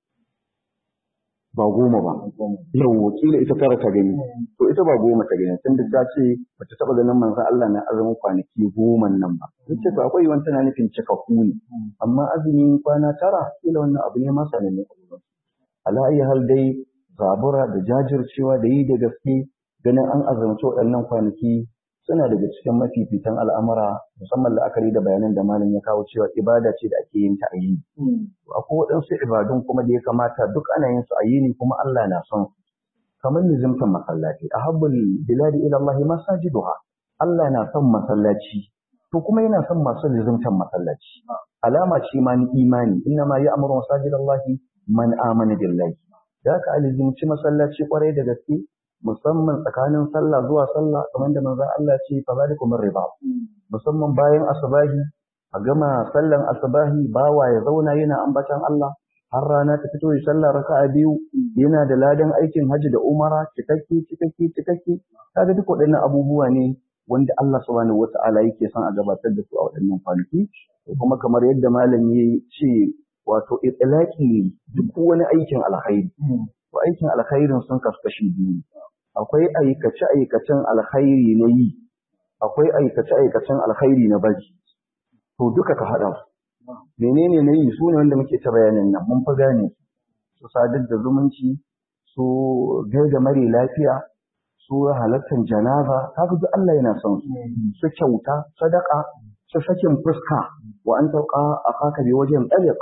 ba goma ba yau wakila ita tara ta gani to ita ba goma ta gani tunda ta ce bata taba ganin manzon Allah na azumin kwanaki goma nan ba ce to akwai yiwuwan tana nufin cikakku ne amma azumin kwana tara kila wannan abu ne masa ne ala ayi hal dai zabura da jajircewa da yi da gaske ganin an azumci waɗannan kwanaki suna daga cikin mafifitan al'amura musamman la'akari da bayanan da malam ya kawo cewa ibada ce da ake yin ta a yini. Akwai waɗansu ibadun kuma da ya kamata duk ana yin su a yini kuma Allah na son su. Kamar nizimtan masallaci, a habbul biladi ila Allah masajiduha. Allah na son masallaci, to kuma yana son masu nizimtan masallaci. Alama ce ma ni imani, inna ma ya amuru masajidallahi man amana billahi. Da haka alizimci masallaci kwarai da gaske, musamman tsakanin sallah zuwa sallah kamar da manzon Allah ce fa zalikum riba musamman bayan asbahi a gama sallan asbahi bawa ya zauna yana ambatan Allah har rana ta fito ya sallah raka'a biyu yana da ladan aikin haji da umara cikakke cikakke cikakke kaga duk waɗannan abubuwa ne wanda Allah subhanahu wata'ala yake son a gabatar da su a waɗannan kwanaki kuma kamar yadda malam ya ce wato itlaqi duk wani aikin alkhairi to aikin alkhairin sun kasu kashi biyu akwai aikace-aikacen alkhairi na yi, akwai aikace-aikacen alkhairi na bari, to duka ka haɗa su. Menene na yi su ne wanda muke ta bayanin nan, mun fi gane su sadar da zumunci, su gaida mare lafiya, su halartar janaza, kaga duk Allah yana son su, su kyauta, sadaka, su sakin fuska, wa an tauka a kaka bi wajen tsalik,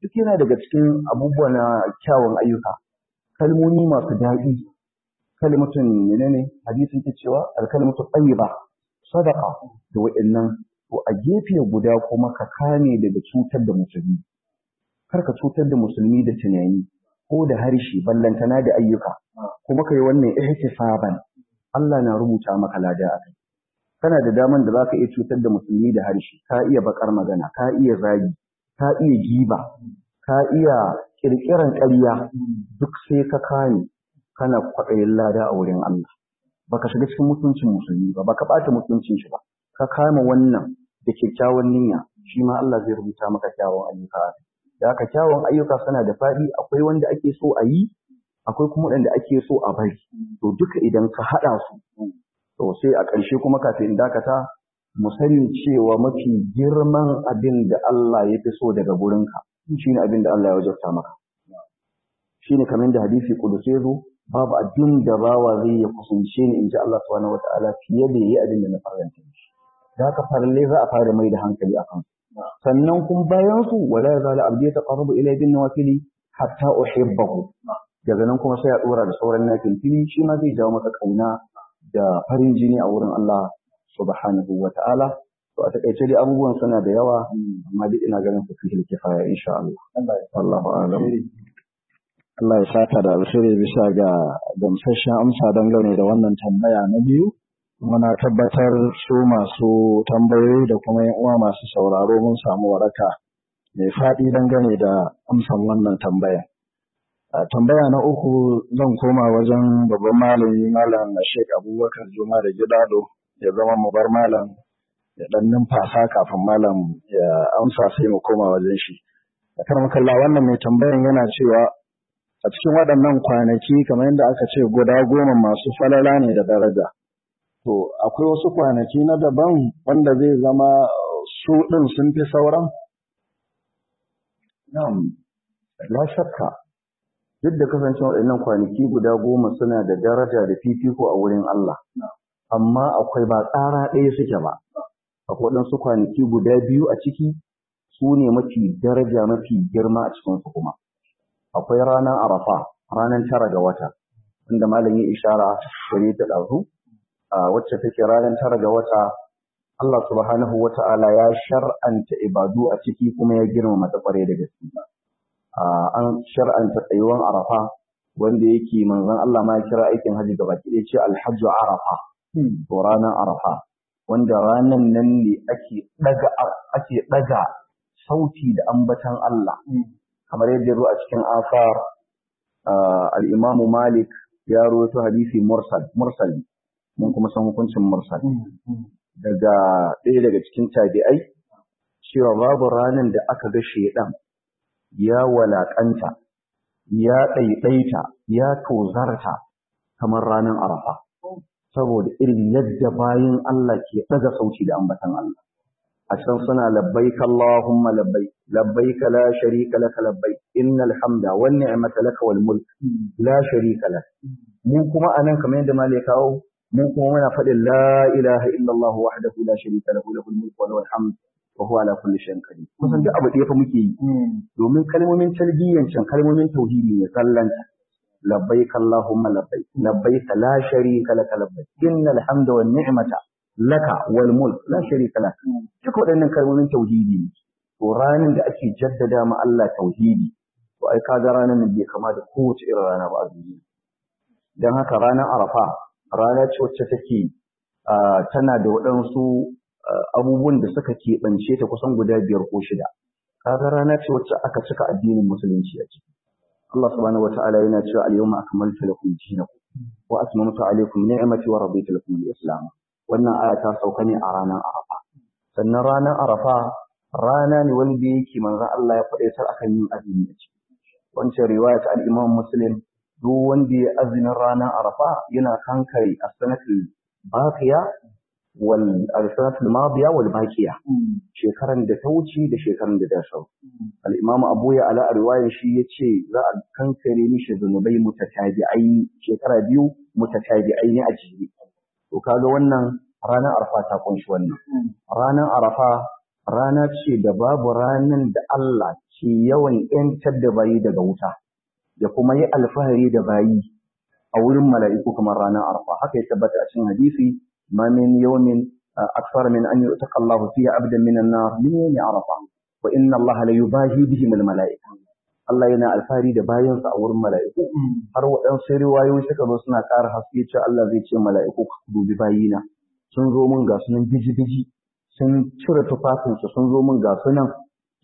duk yana daga cikin abubuwa na kyawun ayyuka kalmomi masu daɗi kalimatun menene hadisin ke cewa alkalimatu tayyiba sadaqa da wa'annan to a gefe guda kuma ka kame daga cutar da musulmi kar ka cutar da musulmi da tunani ko da harshe ballantana da ayyuka kuma kai wannan ihtisaban Allah na rubuta maka lada a kai kana da daman da zaka iya cutar da musulmi da harshe ka iya bakar magana ka iya zagi ka iya giba ka iya kirkiran ƙarya duk sai ka kame kana kwaɗayin lada a wurin Allah baka shiga cikin mutuncin musulmi ba baka ɓata mutuncin shi ba ka kama wannan da kyakkyawan niyya shi ma Allah zai rubuta maka kyawun ayyuka da haka kyawun ayyuka suna da faɗi akwai wanda ake so a yi akwai kuma wanda ake so a bari to duka idan ka haɗa su to sai a ƙarshe kuma kafin in dakata mu sani cewa mafi girman abin da Allah ya fi so daga gurinka shine abin da Allah ya wajabta maka shine kamar da hadisi kudusi zo babu abin da bawa zai ya kusance ni in ji Allah subhanahu wataala fiye da yayi abin da na faranta shi da haka farallai za a fara mai da hankali a kansu sannan kuma bayan su wala yazalu abdi yataqarrabu ilayya bin nawafili hatta uhibbahu daga nan kuma sai ya dora da sauran nafilfili shi ma zai jawo masa kauna da farin jini a wurin Allah subhanahu wataala to a takaice dai abubuwan suna da yawa amma duk ina ganin su fi kifaya insha Allah Allahu a'lam Allah ya saka da alheri bisa ga gamsasshen amsa dangane da wannan tambaya na biyu. Muna tabbatar su masu tambayoyi da kuma yan uwa masu sauraro mun samu waraka mai faɗi dangane da amsan wannan tambaya. Tambaya na uku zan koma wajen babban malami malam Sheikh Abubakar Juma da Gidado ya zama mu bar malam ya dan numfasa kafin malam ya amsa sai mu koma wajen shi. Karmakalla wannan mai tambayan yana cewa a cikin waɗannan kwanaki kamar yadda aka ce guda goma masu falala ne da daraja. To, akwai wasu kwanaki na daban wanda zai zama su ɗin sun fi sauran? Na'am, la shakka, duk da kasancewa waɗannan kwanaki guda goma suna da daraja da fifiko a wurin Allah, amma akwai ba tsara ɗaya suke ba. Akwai waɗansu kwanaki guda biyu a ciki su ne mafi daraja mafi girma a cikinsu kuma. akwai ranar arafa ranar tara ga wata inda malam ya ishara gare ta ɗazu wacce take ranar tara ga wata Allah subhanahu wa ta'ala ya shar'anta ibadu a ciki kuma ya girmama ta kware da gaske an shar'anta tsayuwan arafa wanda yake manzon Allah ma ya kira aikin haji gaba ki ce alhajju arafa to ranar arafa wanda ranan nan ne ake daga ake daga sauti da ambatan Allah kamar yadda zo a cikin asar al-Imam Malik ya rawaito hadisi mursal mursal mun kuma san hukuncin mursal daga ɗaya daga cikin tabi'ai cewa babu ranar da aka ga shedan ya walakanta ya ɗaiɗaita ya tozarta kamar ranar arafa saboda irin yadda bayin Allah ke ɗaga sauti da ambatan Allah a can suna labbaik Allahumma labbaik labbaik la sharika laka labbaik innal hamda wan ni'mata laka wal mulk la sharika lak mu kuma anan kamar yadda malai kawo mu kuma muna faɗin la ilaha illallah wahdahu la sharika lahu lahul mulk wa lahul hamd wa huwa ala kulli shay'in qadir kusan duk abu ɗaya fa muke yi domin kalmomin talbiyan can kalmomin tauhidi ne sallanta labbaik Allahumma labbaik labbaik la sharika laka labbaik innal hamda wan ni'mata laka wal mulk la sharika lak duk waɗannan kalmomin tauhidi ne to ranar da ake jaddada ma Allah tauhidi to ai kaga ranar nan bai kama da kowace irin rana ba a duniya dan haka ranar Arafa rana ce wacce take tana da waɗansu abubuwan da suka keɓance ta kusan guda biyar ko shida kaga rana ce wacce aka cika addinin musulunci a ciki Allah subhanahu wataala yana cewa al-yawma akmaltu lakum dinakum wa atmamtu alaykum ni'mati wa raditu lakum al-islam wannan aya ta sauka ne a ranar Arafa. Sannan ranar Arafa rana ne wanda yake manzon Allah ya faɗaitar akan yin azumi a ciki. Wancan riwaya ta al-Imam Muslim duk wanda ya azumin ranar Arafa yana kankare as-sanatul baqiya wal as-sanatul madiya wal baqiya. Shekaran da ta wuce da shekaran da ta sau. Al-Imam Abu ya ala riwayar shi yace za a kankare mishi zunubai mutatabi'ai shekara biyu mutatabi'ai ne a jere. To kaga wannan ranar Arafa ta kunshi wannan. Ranar Arafa rana ce da babu ranan da Allah ke yawan ‘yantar da bayi daga wuta, ya kuma yi alfahari da bayi a wurin mala'iku kamar ranar arfa. Haka ya tabbata a cikin hadisi, ma min yawmin aksar min an yi Allahu fiye abdan minan na min yawmi arafa, wa inna Allah la yubahi bihim al mala'ika. Allah yana alfahari da bayansa a wurin mala'iku. Har waɗansu riwayoyi suka zo suna ƙara haske cewa Allah zai ce mala'iku ku dubi bayina. Sun zo min ga sunan biji-biji, sun cire tufafinsu sun zo min ga sunan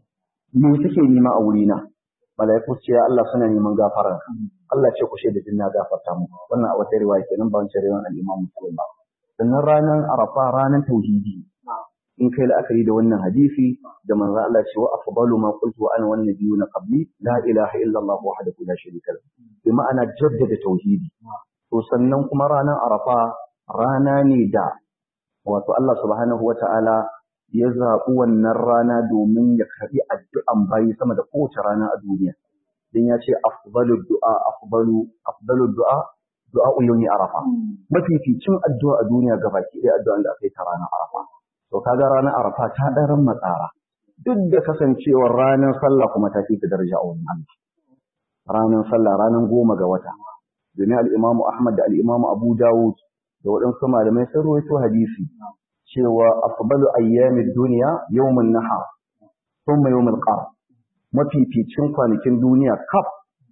me suke nema a wurina malaiku ce ya Allah suna neman gafara Allah ce ku shaida jinna gafarta mu wannan a wata riwaya kenan ba wancan riwayan al-Imam Muslim ba sannan ranar Arafa ranar tauhidi in kai la'akari da wannan hadisi da manzo Allah ce wa afdalu ma qultu ana wan nabiyuna qabli la ilaha illa Allah wahdahu la sharika lahu bi ma'ana jaddada tauhidi to sannan kuma ranar Arafa rana ne da wato Allah subhanahu wata'ala ya zaɓi wannan rana domin ya karɓi addu'an bayi sama da kowace rana a duniya. Don ya ce, afdalu du'a, afdalu, afdalu du'a, du'a uyuni arafa. Mafificin addu'a a duniya ga baki ɗaya addu'an da aka yi ta ranar arafa. To kaga ranar arafa ta ɗaran matsara. Duk da kasancewar ranar sallah kuma ta fi ta daraja a wannan Allah. Ranar sallah ranar goma ga wata. Domin al'imamu Ahmad da al'imamu Abu Dawud da waɗansu malamai sun rawaito hadisi cewa afdalu ayyamid duniya yawmun nahar thumma yawmul qar mafificin kwanakin duniya kaf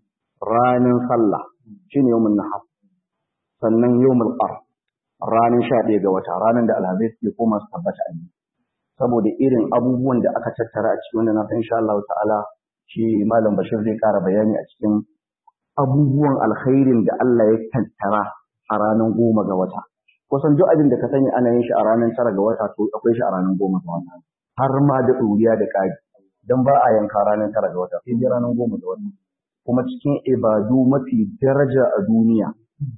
ranar sallah shine yawmun nahar sannan yawmul qar ranar 11 ga wata ranar da alhamis ke koma su tabbata a saboda irin abubuwan da aka tattara a cikin wannan na insha Allah ta'ala shi malam Bashir zai kara bayani a cikin abubuwan alkhairin da Allah ya tattara a ranar goma ga wata kusan duk abin da ka sani ana yin shi a ranar tara ga wata to akwai shi a ranar goma ga wata har ma da ɗuriya da ƙari don ba a yanka ranar tara ga wata sai dai ranar goma ga wata kuma cikin ibadu mafi daraja a duniya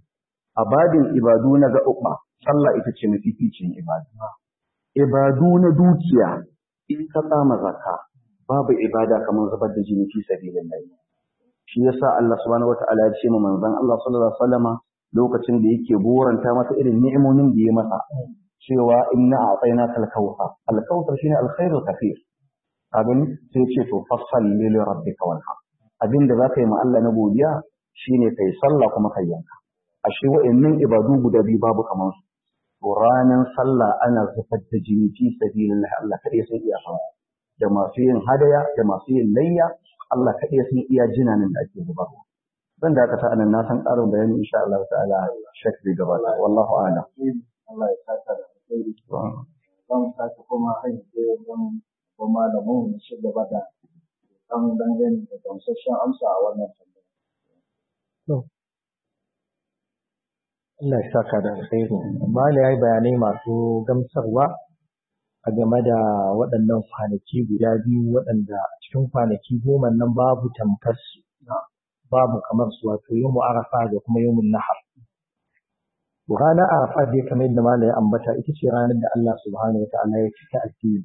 a babin ibadu na gaɓuɓɓa sallah ita ce mafificin ibadu ibadu na dukiya in ka tsama zakka babu ibada kamar zubar da jini fi sabilillah shi yasa Allah subhanahu wataala ya ce ma manzon Allah sallallahu alaihi wasallama lokacin da yake goranta masa irin ni'imomin da ya masa cewa inna a'tayna kal kawthar al kawthar shine al khairul kathir abin sai ce to fassalli li rabbika wanhar abin da zaka yi ma Allah na godiya shine kai sallah kuma kai yanka ashe wa'annan ibadu guda biyu babu kamar su to ranan sallah ana zubar da jini fi sabilillah Allah kadai sai iya fa da masu yin hadaya da masu yin layya Allah kadai sai iya jinanin da ake zubarwa zan da aka ta anan na san ƙarin bayani insha Allah ta'ala shek zai gabata wallahu a'lam Allah ya saka da alheri zan sake kuma hanyar da zan kuma da mu shi gaba da kan dangane da gamsasshen amsa a wannan tambaya. Allah ya saka da alheri amma ne yayi bayanai masu gamsarwa a game da waɗannan kwanaki guda biyu waɗanda a cikin kwanaki goma nan babu tamkar su babu kamar su wato yawmu arafa da kuma yawmun nahar ranar arafa dai kamar yadda malai ambata ita ce ranar da Allah subhanahu wa ta'ala ya cika addini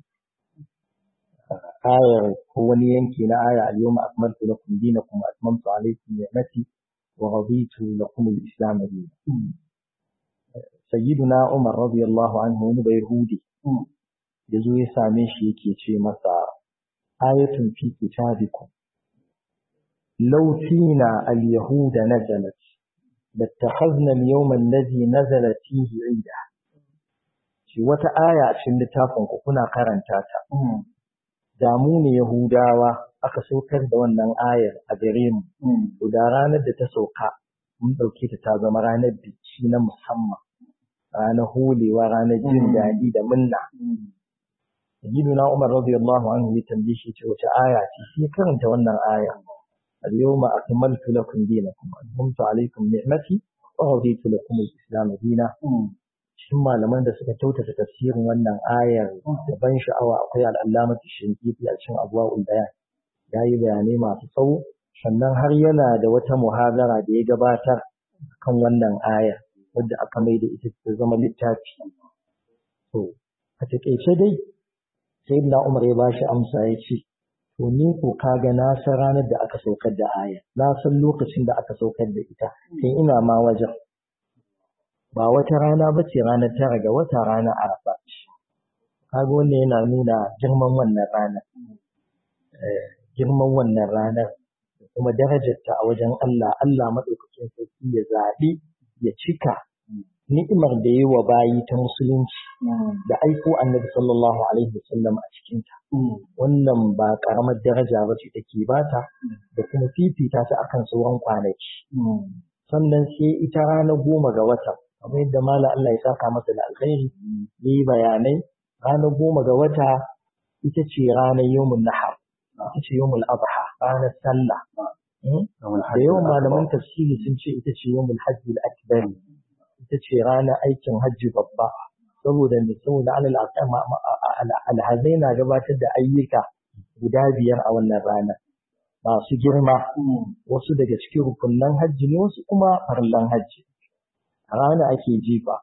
ayar ko wani yanki na aya al-yawma akmaltu lakum dinakum wa atmamtu alaykum ni'mati wa raditu lakum al-islam dinan sayyiduna umar radiyallahu anhu wani bai hudi da zo ya same shi yake ce masa ayatun fi kitabikum لو فينا اليهود نزلت لاتخذنا اليوم الذي نزلت فيه عيدا shi wata aya a cikin littafin ku kuna karanta ta da mu ne yahudawa aka saukar da wannan ayar a gare mu to da ranar da ta sauka mun dauke ta ta zama ranar biki na musamman ranar holewa ranar jin daɗi da munna Sayyiduna Umar radiyallahu anhu ya tambaye shi ce wace aya ce shi karanta wannan aya اليوم أكملت لكم دينكم وأتممت عليكم نعمتي ورضيت لكم الإسلام دينا shin malaman da suka kyautata tafsirin wannan ayar da ban sha'awa akwai al'allamatu shinkiti a cikin abuwa'ul bayan ya yi bayanai masu tsawo sannan har yana da wata muhazara da ya gabatar kan wannan ayar wadda aka mai da ita ta zama littafi to a taƙaice dai sayyidina umar ya bashi amsa ya ce to ni ko kaga na san ranar da aka saukar da aya na san lokacin da aka saukar da ita sai ina ma wajen ba wata rana ba ce ranar tara ga wata rana arafa ce kaga wannan yana nuna girman wannan rana girman wannan ranar da kuma darajarta a wajen Allah Allah maɗaukakin sarki ya zaɓi ya cika ni'imar da yi wa bayi ta musulunci da aiko annabi sallallahu alaihi wasallam a cikinta wannan ba ƙaramar daraja ba ce take bata da kuma fifita ta akan sauran kwanaki sannan sai ita ranar goma ga wata kamar yadda mala Allah ya saka masa da alkhairi yi bayanai ranar goma ga wata ita ce ranar yawmun nahar ita ce yawmul adha ranar sallah da yawan malaman tafsiri sun ce ita ce yawmul hajji al-akbar ita ce ranar aikin hajji babba saboda ne saboda alhazai na gabatar da ayyuka guda biyar a wannan ranar masu girma wasu daga cikin rukunnan hajji ne wasu kuma farlan hajji a rana ake jifa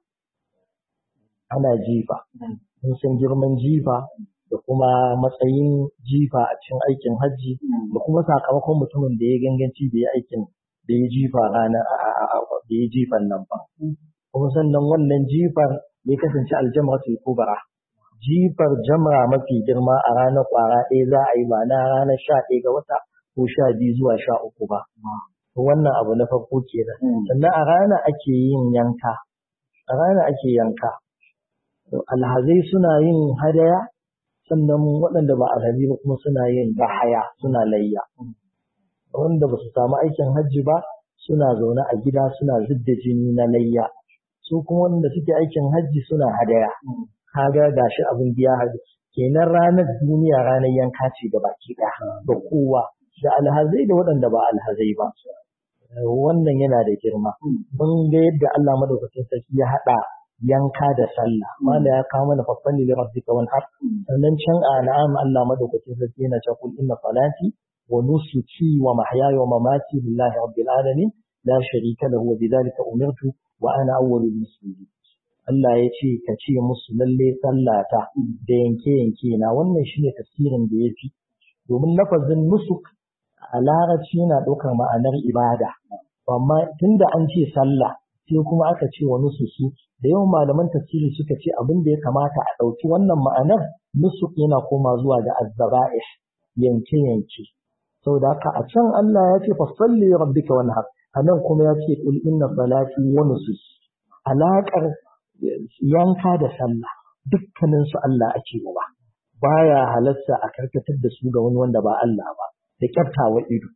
ana jifa mun san girman jifa da kuma matsayin jifa a cikin aikin hajji da kuma sakamakon mutumin da ya ganganci da ya aikin da ya jifa rana da ya jifan nan ba kuma sannan wannan jifar ya kasance aljamratul kubra jifar jamra mafi girma a ranar kwara ɗaya za a yi ba na ranar sha ɗaya ga wata ko sha biyu zuwa sha uku ba wannan abu na farko kenan sannan a rana ake yin yanka a rana ake yanka alhazai suna yin hadaya sannan waɗanda ba alhazi ba kuma suna yin bahaya suna layya wanda ba su samu aikin hajji ba suna zaune a gida suna zidda jini na layya su kuma wanda suke aikin hajji suna hadaya kaga gashi abin biya hajji kenan ranar duniya ranar yanka ce ga baki ɗaya ga kowa da alhazai da waɗanda ba alhazai ba wannan yana da girma mun ga yadda Allah madaukakin sarki ya haɗa yanka da sallah wanda ya kawo mana faffan lil rabbika wal har sannan can a na'am Allah madaukakin sarki yana cewa kul inna salati wa nusuki wa mahyaya wa mamati lillahi rabbil alamin la sharika lahu wa bidhalika umirtu wa ana awwalul muslimin Allah ya ce ka ce musu lalle sallata da yanke yanke na wannan shine tafsirin da yafi domin lafazin nusuk a larabci yana ɗaukar ma'anar ibada amma tunda an ce sallah sai kuma aka ce wa nusuki da yawan malaman tafsiri suka ce abin da ya kamata a ɗauki wannan ma'anar nusuk yana koma zuwa ga azzaba'ih yanke yanke saboda haka a can Allah ya ce fasalli rabbika wanhar a nan kuma ya ce kul inna salati wa nusuki alaƙar yanka da sallah dukkanin su Allah ake wa baya halarta a karkatar da su ga wani wanda ba Allah ba da kyaftawa ido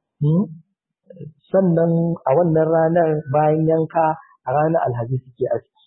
sannan a wannan ranar bayan yanka a ranar alhaji suke aski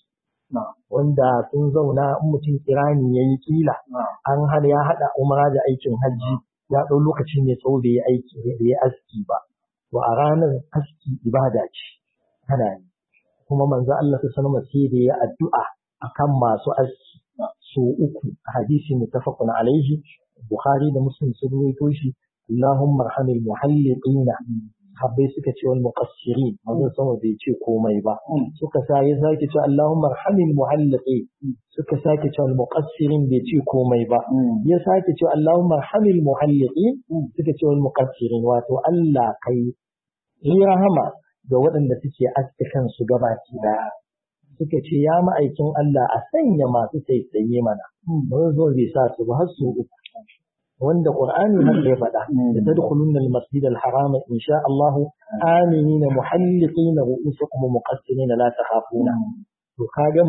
wanda sun zauna in mutum kirani ya yi kila an hana ya haɗa umara da aikin hajji ya ɗau lokaci mai tsawo da ya aiki da ya aski ba to a ranar aski ibada ce ana yi kuma manzo Allah ta sanar sai da ya addu'a akan masu aski so uku hadisi muttafaqun alaihi bukhari da muslim sun rawaito shi Allahumma arhamil muhalliqina habbai suka ce wal muqassirin manzon sama bai ce komai ba suka sa ya sake ce Allahumma arhamil muhalliqi suka sake ce wal muqassirin bai ce komai ba ya sake ce Allahumma arhamil muhalliqi suka ce wal muqassirin wato Allah kai yi rahama ga waɗanda suke aske kansu gabaki daya suka ce ya ma'aikin Allah a sanya masu tsaitsaye mana manzo bai sa su ba har su uku wanda Qur'ani har ya faɗa da tadkhulun al-masjid al-haram in sha Allah aminina muhalliqin ru'usakum muqassirin la takhafuna to kaga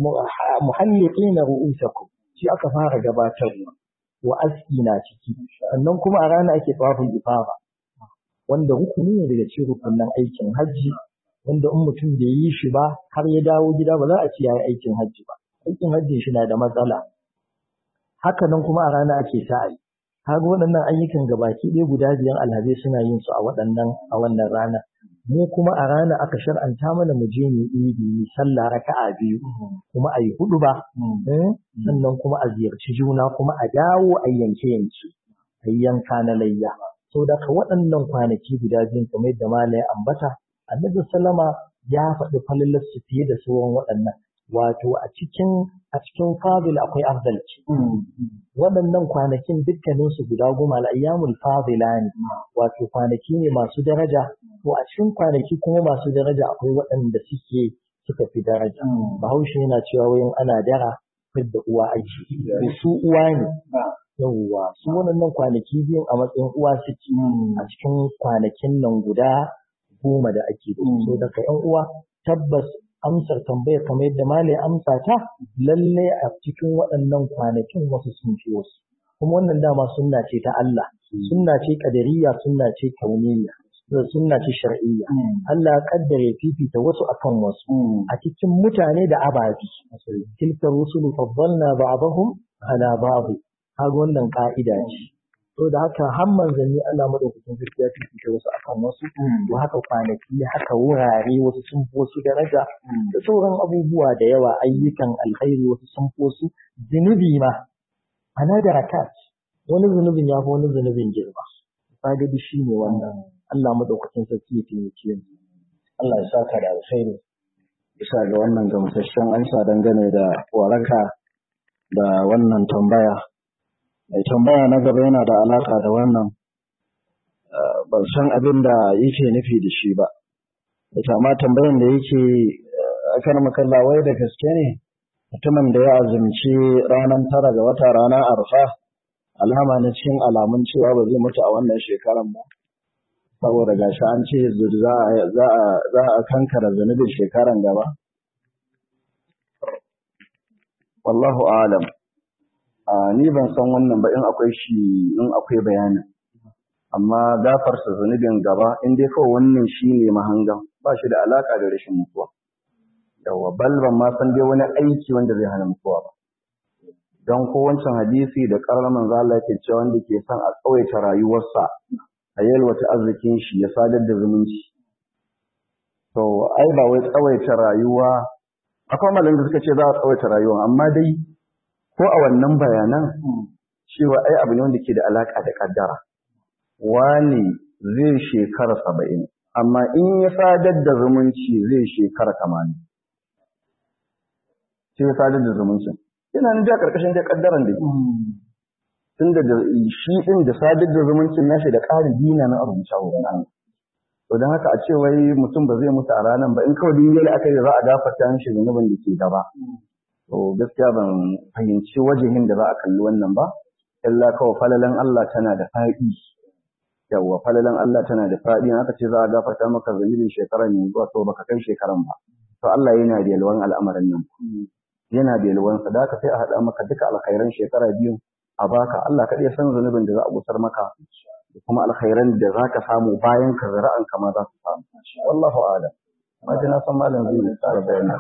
muhalliqin ru'usakum shi aka fara gabatarwa wa aski na ciki sannan kuma a rana ake tawafin ifara wanda rukuni ne daga cikin rukunin aikin hajji wanda in mutum bai yi shi ba har ya dawo gida ba za a ce yayi aikin hajji ba aikin hajjin shi na da matsala haka nan kuma a rana ake sa'ayi kaga waɗannan ayyukan gabaki ɗaya guda biyan alhazai suna yin su a waɗannan a wannan rana mu kuma a rana aka shar'anta mana mu je mu idi mu sallah raka'a biyu kuma a yi hudu ba sannan kuma a ziyarci juna kuma a dawo a yanke yanke a yanka na layya saboda ka waɗannan kwanaki guda biyun kamar yadda malai ambata annabi sallama ya faɗi falalar su fiye da sauran waɗannan wato a cikin a cikin fadil akwai afdalci waɗannan kwanakin dukkanin su guda goma al'ayyamul fadila ne wato kwanaki ne masu daraja to a cikin kwanaki kuma masu daraja akwai waɗanda suke suka fi daraja bahaushe yana cewa wayan ana dara fidda uwa aiki su uwa ne yawwa su wannan kwanaki biyun a matsayin uwa suke a cikin kwanakin nan guda goma da ake da su daga yan uwa tabbas amsar tambayar kamar yadda malai amsa ta lalle a cikin waɗannan kwanakin wasu sun fi wasu kuma wannan dama sunna ce ta Allah sunna ce qadariyya sunna ce kauniyya sunna ce shar'iyya Allah ya kaddare fifita wasu akan wasu a cikin mutane da ababi tilka rusulu faddalna ba'dahum ala ba'd kaga wannan ka'ida ce to da haka har manzanni Allah madaukakin sarki ya fifita wasu akan wasu to haka kwanaki haka wurare wasu sun fi wasu daraja da sauran abubuwa da yawa ayyukan alkhairi wasu sun fi wasu zunubi ma ana da rakat wani zunubin ya fi wani zunubin girma kaga shi ne wannan Allah madaukakin sarki ya taimake mu Allah ya saka da alkhairi bisa ga wannan gamsasshen ansa dangane da waraka da wannan tambaya mai tambaya na gaba yana da alaka da wannan ban san abin da yake nufi da shi ba ita ma tambayan da yake akan makalla wai da gaske ne mutumin da ya azumci ranar tara ga wata rana arfa alama na cikin alamun cewa ba zai mutu a wannan shekaran ba saboda gashi an ce za a kankara zunubin shekaran gaba wallahu alam ni ban san wannan ba in akwai shi in akwai bayanin amma gafarsa zunubin gaba in dai kawai wannan shi ne mahangan ba shi da alaka da rashin mutuwa yawa bal ban ma san dai wani aiki wanda zai hana mutuwa ba don ko wancan hadisi da karar manzo Allah yake cewa wanda ke son a tsawaita rayuwarsa a yalwata arzikin shi ya sadar da zumunci to ai ba wai tsawaita rayuwa akwai malamin da suka ce za a tsawaita rayuwa amma dai ko a wannan bayanan cewa ai abu ne wanda ke da alaka da kaddara wani zai shekara saba'in amma in ya sadar da zumunci zai shekara tamanin sai ya sadar da zumuncin yana nan da karkashin da kaddaran da ke tun da shi din da sadar da zumuncin nashi da ƙarin dina na abu a wurin Allah to don haka a ce wai mutum ba zai mutu a ranar ba in kawai dinga aka yi za a gafarta mishi zunubin da ke gaba to gaskiya ban fahimci wajihin da za a kalli wannan ba illa kawai falalan Allah tana da faɗi yawwa falalan Allah tana da faɗi in aka ce za a gafarta maka zunubin shekaran ne zuwa to baka kai shekaran ba to Allah yana da yalwan al'amarin nan yana da yalwan sa da sai a haɗa maka duka alkhairan shekara biyu a baka Allah kaɗai san zunubin da za a gusar maka da kuma alkhairan da za ka samu bayan ka zara'an kama za su samu wallahu a'lam ma ji na san malam zai tsara bayani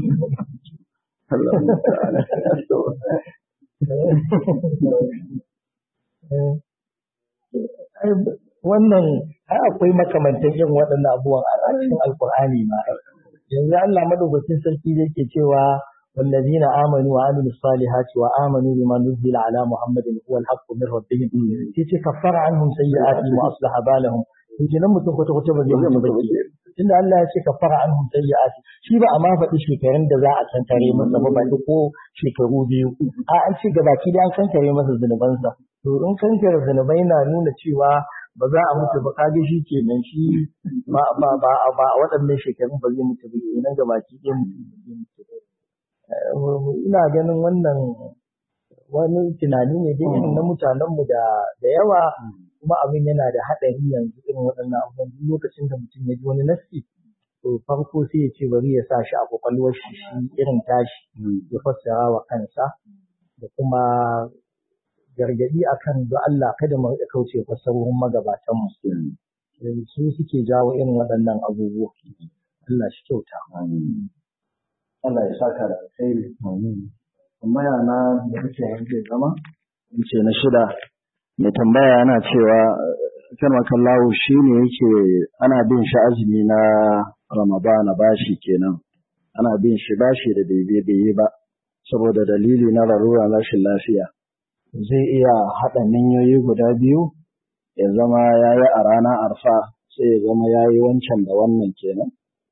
wannan ai akwai makamantan yin waɗannan abubuwan a cikin alkur'ani ma yanzu Allah madaukakin sarki da yake cewa والذين آمنوا وعملوا الصالحات وآمنوا بما نزل على محمد هو الحق من ربهم تيجي كفر عنهم سيئاتهم وأصلح بالهم yake nan mutum kwata kwata ba zai mutu ba tunda Allah ya ce kafara anhum sayyi'ati shi ba a ma faɗi shekarun da za a kankare masa ba ba ko shekaru biyu a an ce gabaki da an kankare masa zunubansa to in kankare zunubai na nuna cewa ba za a mutu ba kage shi kenan shi ba ba ba ba a waɗannan shekarun ba zai mutu ba kenan gabaki ɗaya mutu ina ganin wannan wani tunani ne dai irin na mutanenmu da da yawa kuma abin yana da haɗari yanzu irin waɗannan abubuwan duk lokacin da mutum ya ji wani nassi to farko sai ya ce bari ya sa shi a kwakwalwar shi shi irin tashi ya fassara wa kansa da kuma gargaɗi akan da Allah kada mu riƙa kauce fassarorin magabatan mu su suke jawo irin waɗannan abubuwa Allah shi kyauta Allah ya saka da alkhairi amma yana da kake yanke zama in ce na shida mai tambaya yana cewa kan makallahu shi ne yake ana bin shi azumi na ramadana bashi kenan ana bin shi bashi da bai bai ba saboda dalili na larura rashin lafiya zai iya haɗa ninyoyi guda biyu ya zama ya yi a ranar arfa sai ya zama ya yi wancan da wannan kenan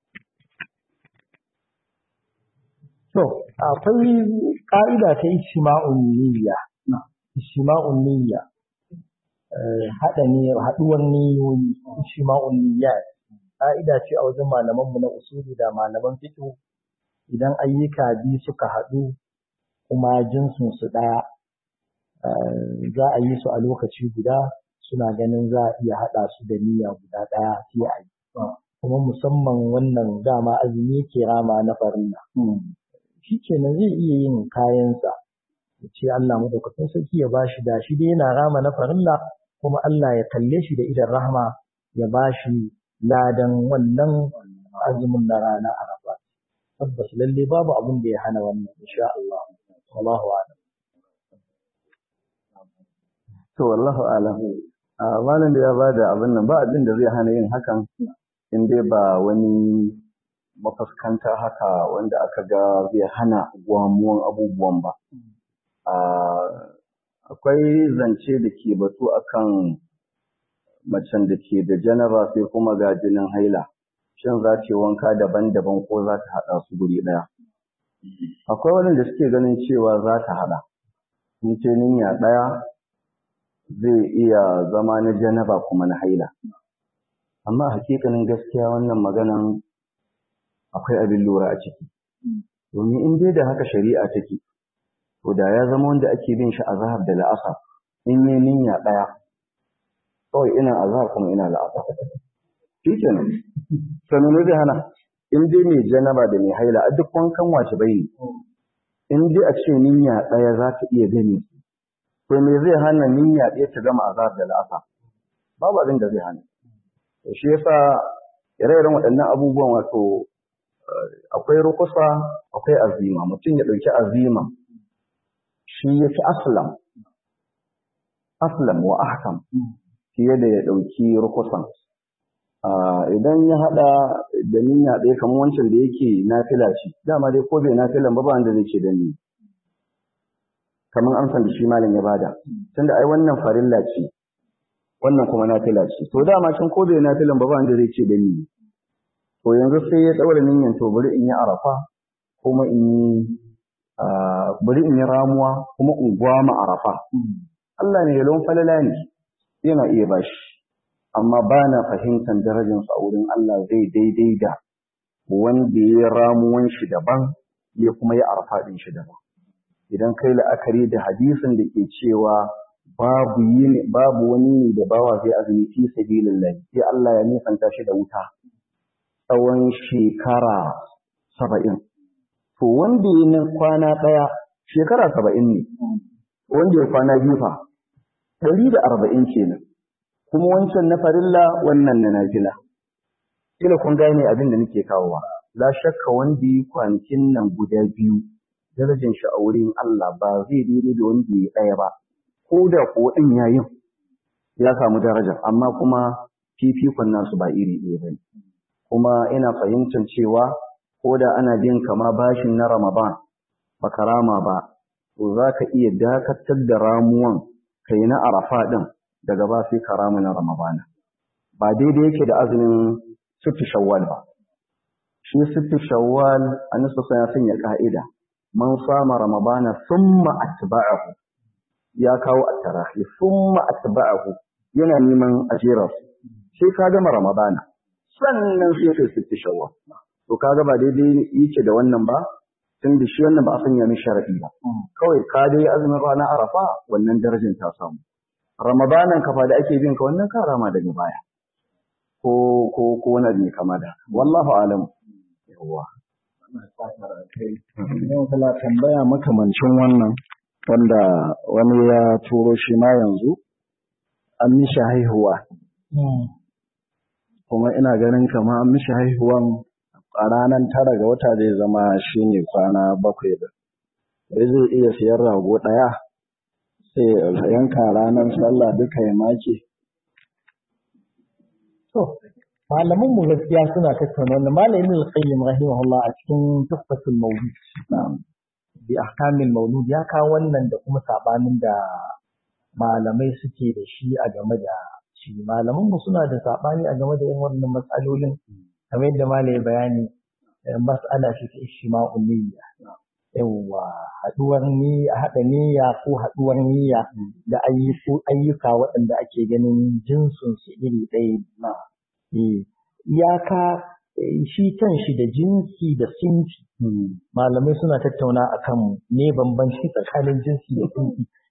To, akwai ƙa'ida ta ishima'un niyya, ishima'un niyya, haɗa ne, haɗuwar niyoyi, ishima'un niyya. Ƙa'ida ce a wajen malamanmu na usuli da malaman fito idan ayyuka biyu suka haɗu kuma jinsinsu ɗaya, za a yi su a lokaci guda suna ganin za a iya haɗa su da niyya guda ɗaya sai a yi kuma musamman wannan dama azumi ke rama na farilla shi kenan zai iya yin kayansa ya ce Allah madaukakin sarki ya ba shi da shi dai yana rama na farilla kuma Allah ya kalle shi da idan rahma ya ba shi ladan wannan azumin na rana arafa tabbas lalle babu abin da ya hana wannan insha Allah wallahu a'lam to wallahu a'lam a malam da ya bada abin nan ba abin da zai hana yin hakan in dai ba wani mafuskanta haka wanda aka ga zai hana gwamuwan abubuwan ba akwai zance da ke batu akan macen da ke da janaba sai kuma ga jinin haila shin za ta wanka daban-daban ko za ta haɗa su guri ɗaya akwai wanda suke ganin cewa za ta haɗa in ce niyya ɗaya zai iya zama na janaba kuma na haila amma hakikanin gaskiya wannan maganan akwai abin lura a ciki domin in dai da haka shari'a take to da ya zama wanda ake bin shi azhar da la'asar in yi niyya ɗaya kawai ina azhar kuma ina la'asar shi kenan sannan zai hana in dai mai janaba da mai haila a duk wankan wace bai ne in dai a ce niyya ɗaya za ta iya gani to me zai hana niyya ɗaya ta gama azhar da la'asar babu abin da zai hana to shi yasa ire-iren waɗannan abubuwan wato akwai rukusa akwai azima mutum ya ɗauki azima shi ya fi aslam aslam wa ahkam fiye da ya ɗauki rukusan idan ya haɗa da niyya ɗaya kamar wancan da yake nafila ce dama dai ko bai nafilan ba ba wanda zai ce da ni kamar amsan da shi malam ya bada tunda ai wannan farilla ce wannan kuma nafila ce to dama can ko bai nafilan ba ba wanda zai ce da ni to yanzu sai ya ɗaura niyyan to bari in yi arafa kuma in yi bari in yi ramuwa kuma in gwama arafa Allah ne yalon falala ne yana iya bashi amma ba na fahimtar darajarsa a wurin Allah zai daidai da wanda ya ramuwan shi daban ya kuma yi arafa ɗin shi daban idan kai la'akari da hadisin da ke cewa babu yini babu wani ne da bawa zai azumi fi sabilillah sai Allah ya nisanta shi da wuta tsawon shekara saba'in to wanda ya na kwana ɗaya shekara saba'in ne wanda ya kwana biyu fa ɗari da arba'in kenan kuma wancan na farilla wannan na nafila kila kun gane abin da nake kawowa la shakka wanda yi kwanakin nan guda biyu darajar shi a wurin Allah ba zai daidai da wanda ya ɗaya ba ko da ko ɗin yayin ya samu daraja amma kuma fifikon nasu ba iri ɗaya ba kuma ina fahimtar cewa ko da ana bin kama bashin na Ramadan baka rama ba to za ka iya dakatar da ramuwan kai na arafa ɗin daga ba sai ka rama na Ramadana ba daidai yake da azumin sittu shawwal ba shi sittu shawwal annabi ya sanya ka'ida man sama ramadana thumma atba'ahu ya kawo at-tarahi thumma atba'ahu yana neman ajirar sai ka gama ramadana sannan sai kai sittu shawwal to kaga ba daidai yake da wannan ba tun da shi wannan ba a sanya min sharadi ba kawai ka dai azumin rana arafa wannan darajar ta samu ramadanan kafa da ake bin ka wannan ka rama daga baya ko ko ko wani ne kama da wallahu alam yawa yau kala tambaya makamancin wannan wanda wani ya turo shi ma yanzu an mishi haihuwa kuma ina ganin kama an mishi haihuwan a ranar tara ga wata zai zama shi ne kwana bakwai da sai zai iya siyar rago ɗaya sai yanka ranar sallah duka ya make to malaman mu gaskiya suna tattauna wannan malamin al-qayyim rahimahullah a cikin tuhfatul mawlud bi ahkamil mawlud ya kawo wannan da kuma sabanin da malamai suke da shi a game da shi malaman mu suna da sabani a game da yin wannan matsalolin kamar yadda malai bayani mas'ala ce ta ishma'ul niyya yawwa haduwar niyya haɗa niyya ko haduwar niyya da ayyuka waɗanda ake ganin jinsun su iri ɗaya iyaka shi kan shi da jinsi da sinfi malamai suna tattauna akan ne bambanci tsakanin jinsi da sinfi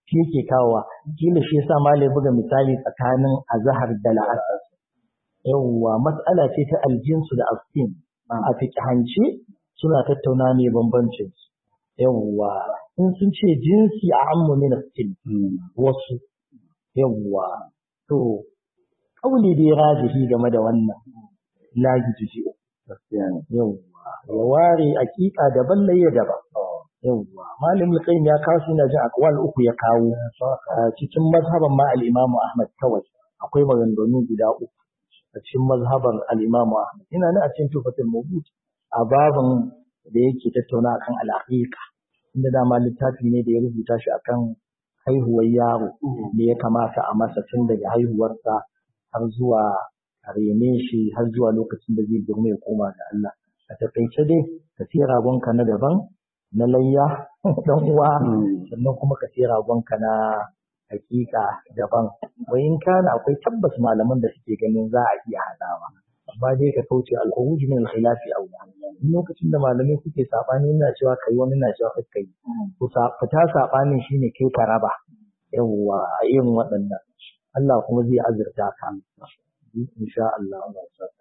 shi yake kawowa kila shi yasa malai buga misali tsakanin azhar da la'asar yawwa mas'ala ce ta aljinsu da astin a fiqhance suna tattauna ne bambancin yawwa in sun ce jinsi a ammu min astin wasu yawwa to kauli dai rajihi game da wannan la yuji yawwa ya ware hakika daban layya daban yawwa malam al ya kawo shi na jin akwal uku ya kawo cikin mazhaban ma al-imamu ahmad kawai akwai maganganu guda uku a cikin mazhaban al-imamu ahmad ina nan a cikin tufatul mawdud a babin da yake tattauna akan al-aqiqa inda dama littafi ne da ya rubuta shi akan haihuwar yaro da ya kamata a masa tun daga haihuwarsa har zuwa a rene shi har zuwa lokacin da zai girma ya koma ga Allah a taƙaice dai ka siya ragonka na daban na layya dan uwa sannan kuma ka siya ragonka na hakika daban wai in kana akwai tabbas malaman da suke ganin za a iya hadawa amma dai ka kauce al-khuruj min al-khilafi aula lokacin da malamai suke sabani ina cewa kai wani na cewa kai to fita sabanin shine kai ka raba yawwa a irin waɗannan Allah kuma zai azurta ka insha Allah Allah ya saka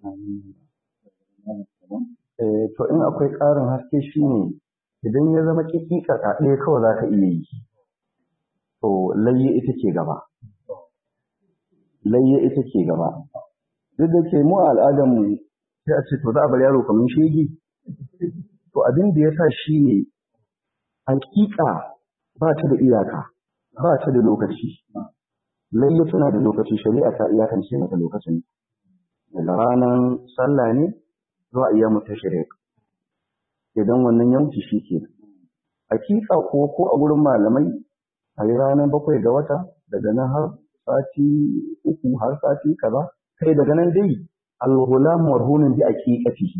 to in akwai ƙarin haske shine idan ya zama kikika ɗaya kawai za ka iya yi to layye ita ke gaba layye ita ke gaba duk da ke mu a al'adarmu sai a ce to za a bar yaro kamar shege to abin da ya sa shi ne hakika ba ta da iyaka ba ta da lokaci layye tana da lokaci shari'a ta iyakance mata lokacin daga ranar sallah ne zuwa iya mutu shirik idan wannan ya wuce shi ke hakika ko ko a gurin malamai a yi ranar bakwai ga wata daga nan har sati uku har sati kaza kai daga nan dai alghulam marhunin bi aqiqatihi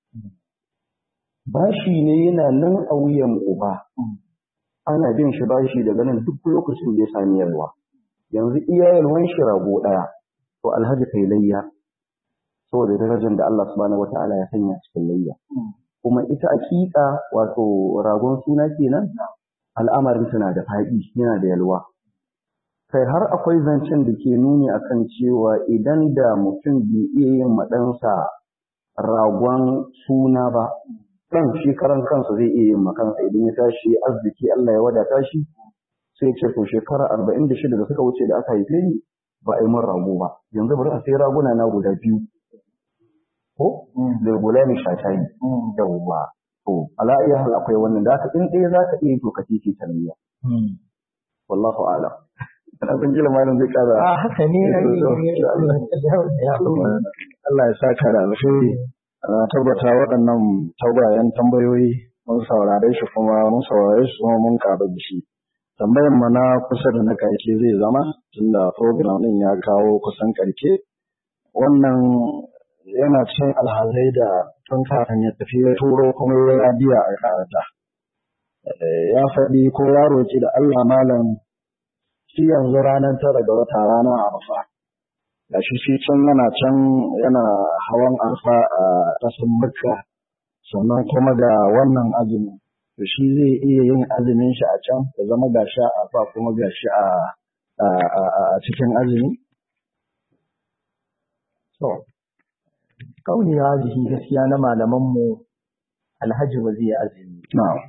bashi ne yana nan a wuyan uba ana bin shi bashi daga nan duk lokacin da ya sami yalwa yanzu iya yalwan shi rago daya to alhaji kai layya saboda darajar da Allah subhanahu wataala ya sanya cikin layya kuma ita aqiqa wato ragon suna kenan al'amarin tana da faɗi yana da yalwa kai har akwai zancen da ke nuni akan cewa idan da mutum bai iya yin maɗansa ragon suna ba ɗan shi karan kansa zai iya yin makansa idan ya tashi arziki Allah ya wadata shi sai ce to shekara arba'in da shida da suka wuce da aka haife ni ba a yi min rago ba yanzu bari a sai raguna na guda biyu ko da gulani shatayi yawwa to ala iya hal akwai wannan da haka in ɗaya za ka iya to ka titi tarbiya wallahu a'lam ana san kila malam zai kara a haka ne Allah ya saka da alheri na tabbata waɗannan tagwayen tambayoyi mun saurare shi kuma mun saurare su kuma mun karu da shi tambayar mu na kusa da na karke zai zama tunda program din ya kawo kusan karke wannan yana cin alhazai da tun kafin ya tafi ya turo kuma ya biya a karata ya faɗi ko ya roƙi da Allah malam shi yanzu ranar tara ga wata rana a arfa da shi shi can yana can yana hawan arfa a ƙasar makka sannan kuma ga wannan azumi to shi zai iya yin azumin shi a can ya zama ga shi a arfa kuma ga shi a cikin azumi to kauli rajihi gaskiya na malamanmu alhaji ba zai azumi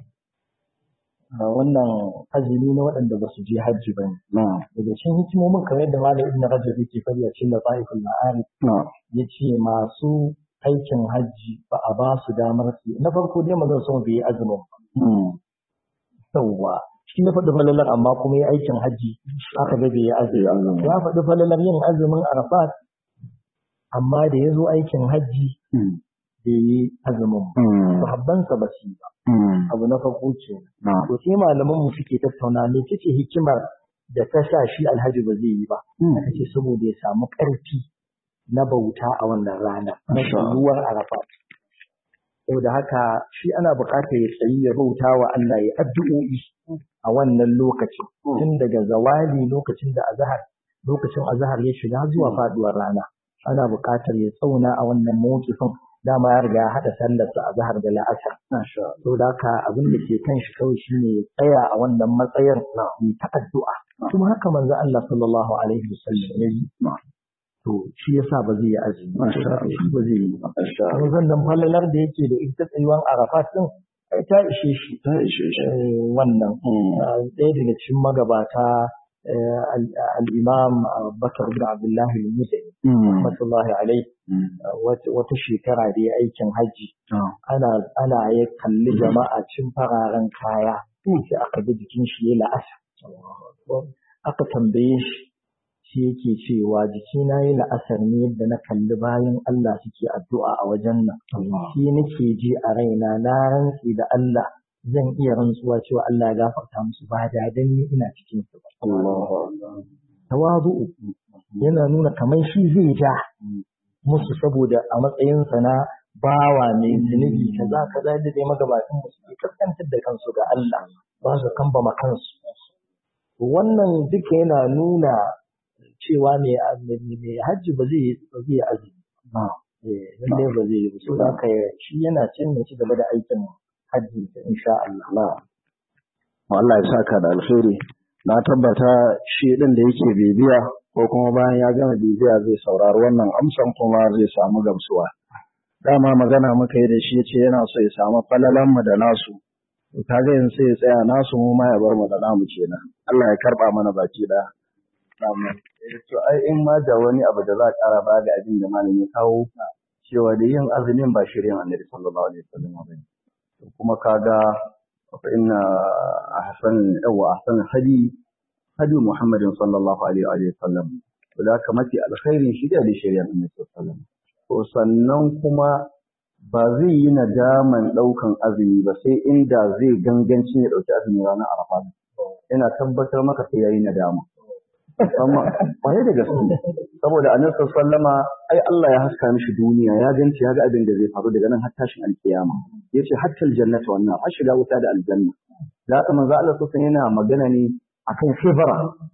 wannan azumi na waɗanda ba su je hajji ba ne. Daga cikin hikimomin kamar yadda Malam Ibn Rajab yake fari a cikin Lafaiful Ma'arif ya ce masu aikin hajji ba a ba su damar su na farko dai mazan sun bai yi azumin ba. Yawwa shi na faɗi falalar amma kuma ya aikin hajji aka ga bai yi azumi. Ya faɗi falalar yin azumin Arafat amma da ya zo aikin hajji bai yi azumin ba. Sahabbansa ba su yi ba. abu na farko ce. To sai malaman mu suke tattauna ne ce hikimar da ta sa shi alhaji ba zai yi ba. Aka ce saboda ya samu ƙarfi na bauta a wannan rana na shayuwar arafa. Saboda haka shi ana buƙatar ya tsayi ya bauta wa Allah ya addu'o'i a wannan lokacin. Tun daga zawali lokacin da azahar lokacin azahar ya shiga zuwa faduwar rana. Ana buƙatar ya tsauna a wannan mawukifin dama ya riga ya haɗa sallarsa a zahar da la'asar to da haka abin da ke kan shi kawai shine ya tsaya a wannan matsayin yi ta addu'a kuma haka manzo Allah sallallahu alaihi wasallam ya yi to shi yasa ba zai yi azumi shi ba zai yi ba kuma zannan falalar da yake da ita tsayuwan arafat din ai ta ishe shi ta ishe shi wannan ɗaya daga cikin magabata al-imam Bakar bin Abdullah al-Muzani rahmatullahi alaihi wata shekara da ya aikin hajji ana ana ya kalli jama'a cin fararen kaya sai aka ga jikin shi ya la'asa aka tambaye shi shi yake cewa jikina yi la'asar ne yadda na kalli bayan Allah suke addu'a a wajen nan shi nake ji a raina na rantsi da Allah zan iya rantsuwa cewa Allah ya gafarta musu ba da dan ni ina cikin su ba tawazu yana nuna kamar shi zai ja musu saboda a matsayinsa na bawa mai zunubi kaza kaza da dai magabatan mu suke kaskantar da kansu ga Allah ba su kambama kansu wannan duka yana nuna cewa mai hajji ba zai ba zai azumi lalle ba zai yi so haka shi yana cin ci gaba da aikin hajji insha Allah Allah ya saka da alheri na tabbata shi din da yake bibiya ko kuma bayan ya gama bibiya zai saurari wannan amsan kuma zai samu gamsuwa dama magana muka yi da shi yace yana so ya samu falalan mu da nasu kaga yanzu sai ya tsaya nasu mu ma ya bar mu da namu kenan Allah ya karba mana baki da to ai in ma da wani abu da za a ƙara ba da abin da malami ya kawo cewa da yin azumin ba shirin annabi sallallahu alaihi wasallam ba ne kuma kaga fa inna ahsan yawa ahsan hadi hadi muhammadin sallallahu alaihi wa sallam to da haka mafi alkhairin shi da shari'ar annabi sallallahu alaihi wasallam to sannan kuma ba zai yi nadaman ɗaukan azumi ba sai inda zai ganganci ya ɗauki azumi ranar arafa ina tabbatar maka sai yayi nadama amma kwarai da gaske saboda annabi sallama ai Allah ya haska mishi duniya ya ganci ya ga abin da zai faru daga nan har tashin alkiyama yace hatta aljannata wannan har shiga wuta da aljanna da haka manzo Allah sallallahu yana magana ne akan shibara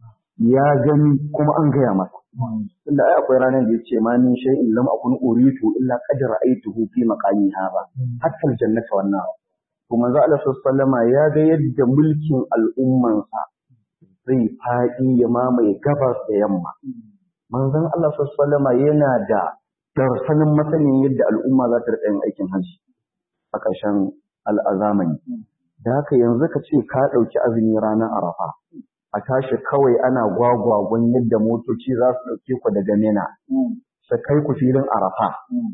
ya gani kuma an gaya masa tunda ai akwai ranar da yace ma min shay'in lam akun uritu illa qad ra'aytuhu fi maqami hada hatta aljannata wannan to manzo Allah sallallahu ya ga yadda mulkin al'ummansa zai faɗi ya mamaye gabas da yamma. Manzon Allah sallama yana da darsanin matsayin yadda al'umma za ta riƙa yin aikin hajji a ƙarshen al'azamani. Da haka yanzu ka ce ka ɗauki azumi ranar Arafa, a tashi kawai ana gwagwagon yadda motoci za su ɗauke ku daga Mina, su kai ku filin Arafa.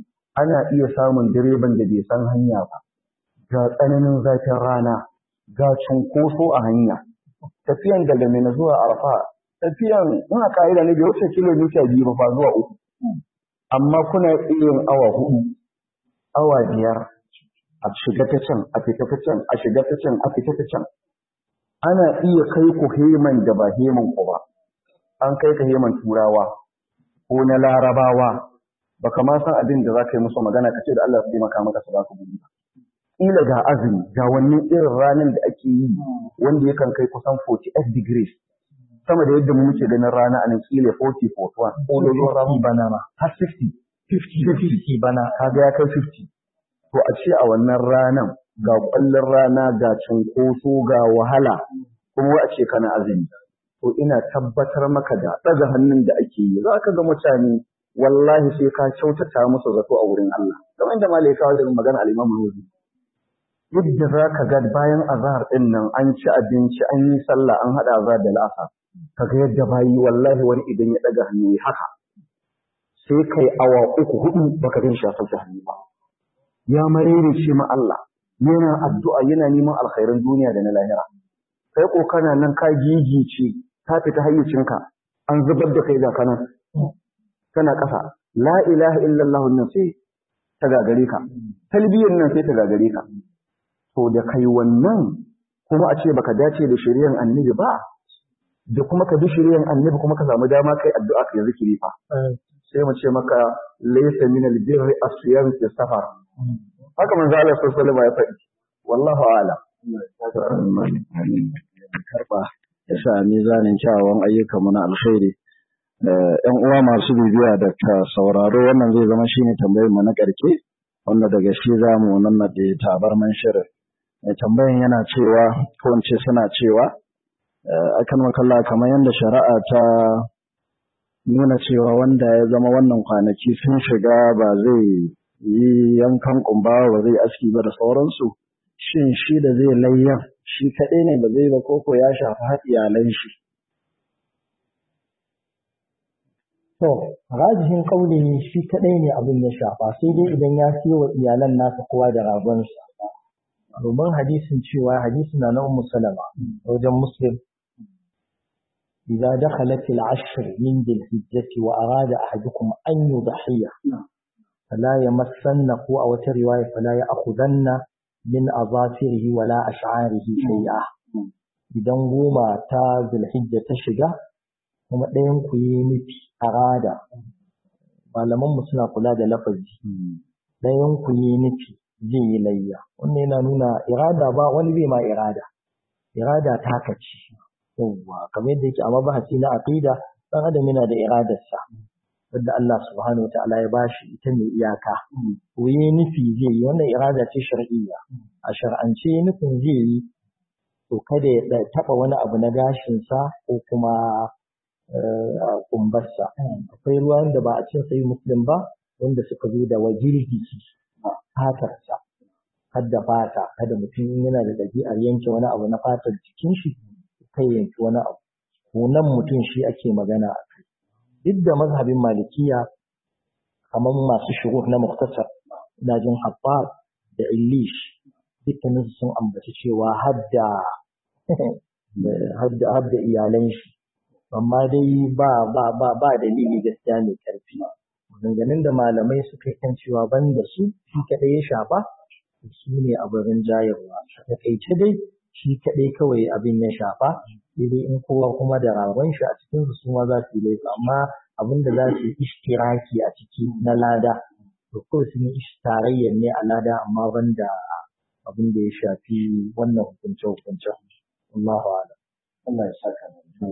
Ana iya samun direban da bai san hanya ba, ga tsananin zafin rana, ga cunkoso a hanya. tafiyan daga Mina zuwa Arfa tafiyan ina ka'ida ne bai wuce kilomita biyu ba zuwa uku amma kuna iya awa hudu awa biyar a shiga ta can a fita ta can a shiga ta can a fita ta can ana iya kai ku heman da ba heman ku ba an kai ka heman turawa ko na larabawa baka ma san abin da za ka yi musu magana ka ce da Allah su taimaka maka su ba ka gudu kila ga azumi ga wannan irin ranar da ake yi wanda yakan kai kusan 48 degrees sama da yadda muke ganin rana a nan kila 40 41 ko da zuwa rana bana ma har 50 50 bana kaga ya kai 50 to a ce a wannan ranan ga kwallon rana ga cunkoso ga wahala kuma a ce kana azumi to ina tabbatar maka da daga hannun da ake yi za ka ga mutane wallahi sai ka kyautata musu zato a wurin Allah kamar da malai kawo da magana al-Imam Nawawi yadda za ka ga bayan azahar ɗin nan an ci abinci an yi sallah an haɗa azahar da la'asa ka ga yadda bayi wallahi wani idan ya ɗaga hannu ya haka sai kai awa uku hudu baka gan shi ya sauke hannu ba ya marere ce ma Allah yana addu'a yana neman alkhairan duniya da na lahira kai ko kana nan ka gigice ka fita hayyacinka an zubar da kai ga kanan kana ƙasa la ilaha illallah nan sai ta gagare ka talbiyyar nan sai ta gagare ka to da kai wannan kuma a ce baka dace da shari'ar annabi ba da kuma ka bi shari'ar annabi kuma ka samu dama kai addu'a ka zikiri fa sai mu ce maka laysa min al-birri as-siyam fi safar haka manzo Allah sallallahu alaihi wasallam ya faɗi wallahu a'lam karba ya sa mizanin kyawawan ayyuka mu na alkhairi ‘yan uwa masu bibiya da ta sauraro wannan zai zama shine tambayar mu na ƙarke a wanda daga shi za mu nannaɗe tabarman shirin mai tambayan yana cewa ko in ce suna cewa akan makalla kamar yadda shari'a ta nuna cewa wanda ya zama wannan kwanaki sun shiga ba zai yi yankan kumba ba zai aski ba da sauransu shin shi da zai layyan shi kaɗai ne ba zai ba koko ya shafi har iyalan shi To, rajihin ƙauli shi kaɗai ne abin ya shafa, sai dai idan ya siyo wa iyalan nasa kowa da ragonsa. Domin hadisin cewa hadisi na na Ummu Salama wajen Muslim إذا دخلت العشر من ذي الحجة وأراد أحدكم أن يضحي فلا يمسنه أو رواية فلا يأخذن من أظافره ولا أشعاره شيئا إذا goma ta zulhijja ta shiga kuma ɗayan ku yi nufi arada malaman mu suna kula da lafazi ɗayan ku yi nufi zai yi layya wannan yana nuna irada ba wani bai ma irada irada ta kaci yawwa kamar yadda yake a mabahasi na aqida dan adam yana da iradarsa wanda Allah subhanahu wataala ya bashi ita mai iyaka ko yi nufi zai yi wannan irada ce shar'iyya a shar'ance nufin zai yi to kada ya taba wani abu na gashinsa ko kuma kumbarsa akwai ruwan da ba a cin sai muslim ba wanda suka zo da wajirgi fatarsa hadda fata kada mutum yana da ɗabi'ar yanke wani abu na fatar jikin shi kai yanki wani abu nan mutum shi ake magana a kai duk da mazhabin malikiya kamar masu shuruh na muktasar ina jin habbab da illish dukkanin sun ambaci cewa hadda hadda hadda iyalan shi amma dai ba ba ba ba dalili gaskiya mai karfi maganganun da malamai suka kan cewa ban da su shi kadai ya shafa su ne a barin jayarwa a takaice dai shi kaɗai kawai abin ya shafa sai dai in kowa kuma da ragon shi a cikin su ma za su yi laifi amma abin da za su yi ishtiraki a ciki na lada to kawai sun yi tarayyar ne a lada amma ban da abin da ya shafi wannan hukunce hukunce Allahu a'lam Allah ya saka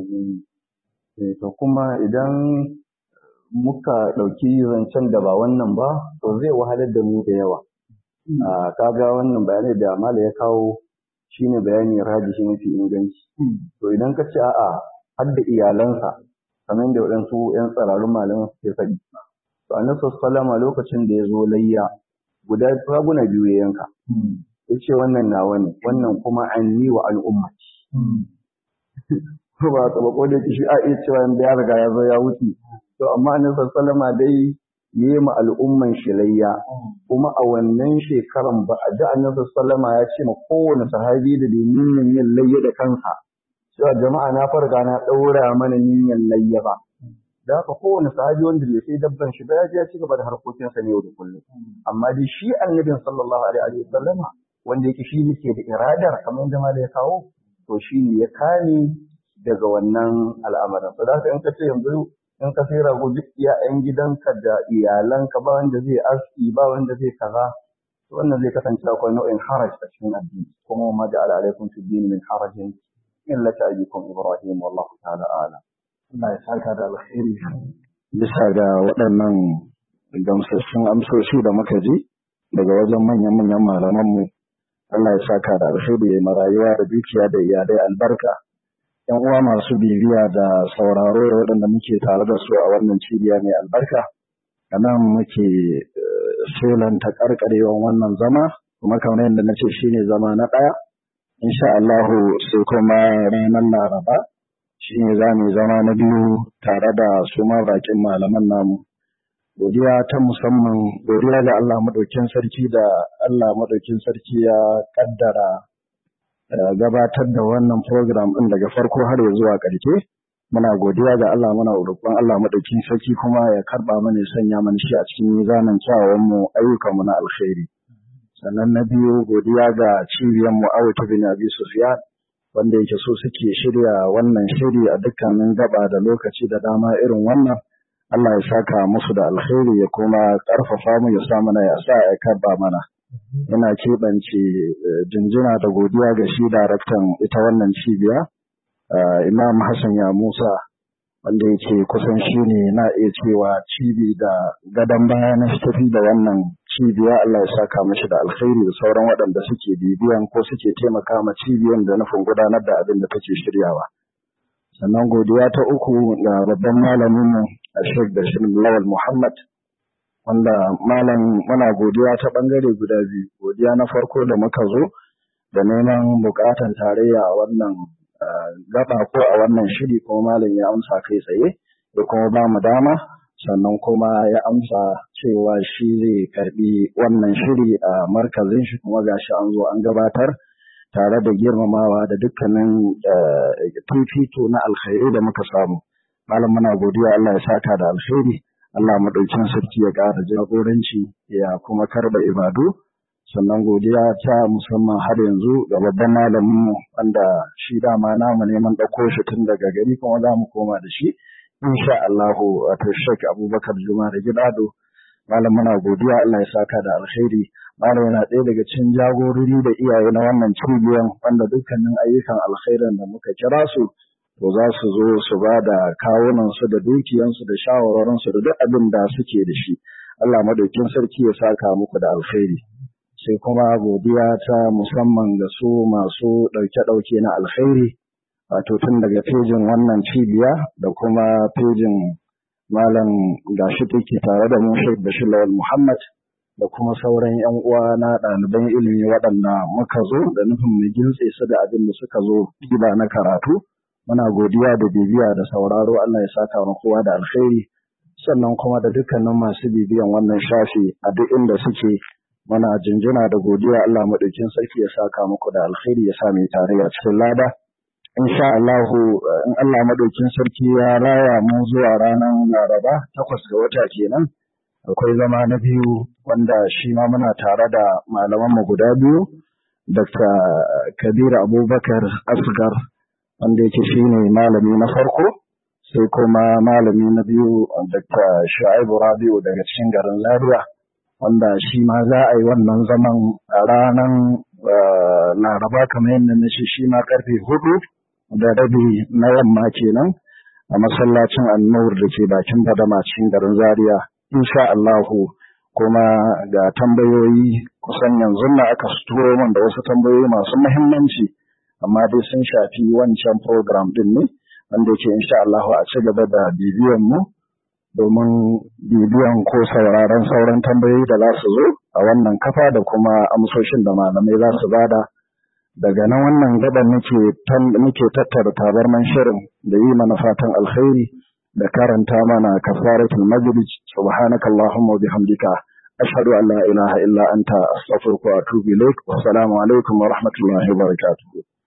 to kuma idan muka ɗauki zancen da ba wannan ba to zai wahalar da mu da yawa kaga wannan bayanai da mala ya kawo shine bayani rajihi mafi inganci to idan ka ce a'a har da iyalansa kamar da waɗansu 'yan tsararrun malaman suke faɗi to annabi sallama lokacin da ya zo layya guda raguna biyu ya yanka ya ce wannan nawa ne wannan kuma an yi wa al'ummaci ko ba ta bako da shi a iya cewa ya riga ya zo ya wuce to amma annabi sallama dai yi ma al'umman shi layya kuma a wannan shekaran ba a ji annabi sallama ya ce ma kowane sahabi da bai niyyar yin layya da kansa cewa jama'a na farga na ɗaura mana niyyar layya ba da haka kowane sahabi wanda bai sai dabban shi ba ya je ya ci gaba da harkokinsa ne yau da kullum amma dai shi annabin sallallahu alaihi wa sallama wanda yake shi ne ke da iradar kamar yadda ma da ya kawo to shi ne ya kame daga wannan al'amarin so da haka in ka ce yanzu in ka sai rago duk iyayen gidanka da iyalanka ba wanda zai aski ba wanda zai kaza wannan zai kasance akwai nau'in haraj a cikin addini kuma ma da ala alaikum fi din min harajin illa ta'abikum ibrahim wallahu ta'ala a'lam Allah ya saka da alkhairi bisa ga waɗannan gamsassun amsoshi da muka ji daga wajen manyan manyan malaman mu Allah ya saka da alkhairi ya marayuwa da dukiya da iyalai albarka yan uwa masu bibiya da sauraro da waɗanda muke tare da su a wannan cibiya mai albarka a nan muke selanta karkarewan wannan zama kuma kamar yadda na ce shine zama na ɗaya insha Allahu sai kuma ranar laraba shine za mu zama na biyu tare da su ma bakin malaman namu godiya ta musamman godiya ga Allah madaukin sarki da Allah madaukin sarki ya kaddara gabatar da wannan program ɗin daga farko har ya zuwa ƙarshe muna godiya ga Allah muna roƙon Allah madaukin sarki kuma ya karba mana ya sanya mana shi a cikin mizanin kyawawan mu ayyukan mu na alkhairi sannan na biyu godiya ga cibiyar mu Awta bin Abi Sufyan wanda yake so suke shirya wannan shiri a dukkanin gaba da lokaci da dama irin wannan Allah ya saka musu da alkhairi ya kuma ƙarfafa mu ya sa mana ya sa ya karba mana ina keɓance jinjina da godiya ga shi daraktan ita wannan cibiya imam hassan ya musa wanda yake kusan shi ne na iya cewa cibi da gadon baya na tafi da wannan cibiya Allah ya saka mashi da alkhairi da sauran waɗanda suke bibiyan ko suke taimaka ma cibiyan da nufin gudanar da abin da take shiryawa. Sannan godiya ta uku ga babban malamin mu a Sheikh Bashir Lawal Muhammad wanda malam muna godiya ta bangare guda biyu. Godiya na farko da muka zo da neman bukatan tarayya a wannan gaba ko a wannan shiri kuma malam ya amsa kai tsaye da kuma ba mu dama sannan kuma ya amsa cewa shi zai karbi wannan shiri a markazin shi kuma gashi an zo an gabatar tare da girmamawa da dukkanin fifito na alkhairi da muka samu malam muna godiya Allah ya saka da alkhairi Allah madaukin sarki ya ƙara jagoranci ya kuma karba ibadu sannan godiya ta musamman har yanzu ga babban malamin mu wanda shi dama namu neman ɗauko shi tun daga gari kuma za mu koma da shi insha Allahu wato Sheikh Abubakar Juma da Gidado malam muna godiya Allah ya saka da alkhairi malam yana ɗaya daga cikin jagorori da iyaye na wannan cibiyan wanda dukkanin ayyukan alkhairin da muka kira su to za su zo su ba da kawunan su da dukiyansu da shawarorin su da duk abin da suke da shi Allah madaukin sarki ya saka muku da alkhairi sai kuma godiya ta musamman ga su masu ɗauke-ɗauke na alkhairi wato tun daga fejin wannan cibiya da kuma fejin malam gashi take tare da mu Sheikh Bashir Lawal Muhammad da kuma sauran yan uwa na ɗaliban ilimi waɗanda muka zo da nufin mu gintse su da abin da suka zo kiba na karatu muna godiya da bibiya da sauraro Allah ya saka mu kowa da alkhairi sannan kuma da dukkanin masu bibiyan wannan shafi a duk inda suke muna jinjina da godiya Allah madaukin sarki ya saka muku da alkhairi ya sa mu tare a cikin lada insha Allah in Allah madaukin sarki ya raya mu zuwa ranar Laraba takwas ga wata kenan akwai zama na biyu wanda shi ma muna tare da malaman mu guda biyu Dr. Kabir Abubakar Asgar wanda yake shine malami na farko sai kuma malami na biyu Dr. Shu'aibu Rabi'u daga cikin garin Zaria wanda shi ma za a yi wannan zaman a ranar Laraba kamar yadda na shi shi ma karfe hudu da rabi na yamma kenan a masallacin annur da ke bakin badama cikin garin zaria insha Allahu kuma ga tambayoyi kusan yanzu na aka turo min da wasu tambayoyi masu muhimmanci amma dai sun shafi wancan program din ne wanda yake insha Allahu a ci gaba da bibiyan mu domin bibiyan ko sauraron sauran tambayoyi da za su zo a wannan kafa da kuma amsoshin da malamai za su bada daga nan wannan gaban nake muke tattara tabarman shirin da yi mana fatan alkhairi da karanta mana kafaratul majlis subhanakallahumma wa bihamdika ashhadu an la ilaha illa anta astaghfiruka wa atubu ilaik wa assalamu alaikum wa rahmatullahi wa barakatuh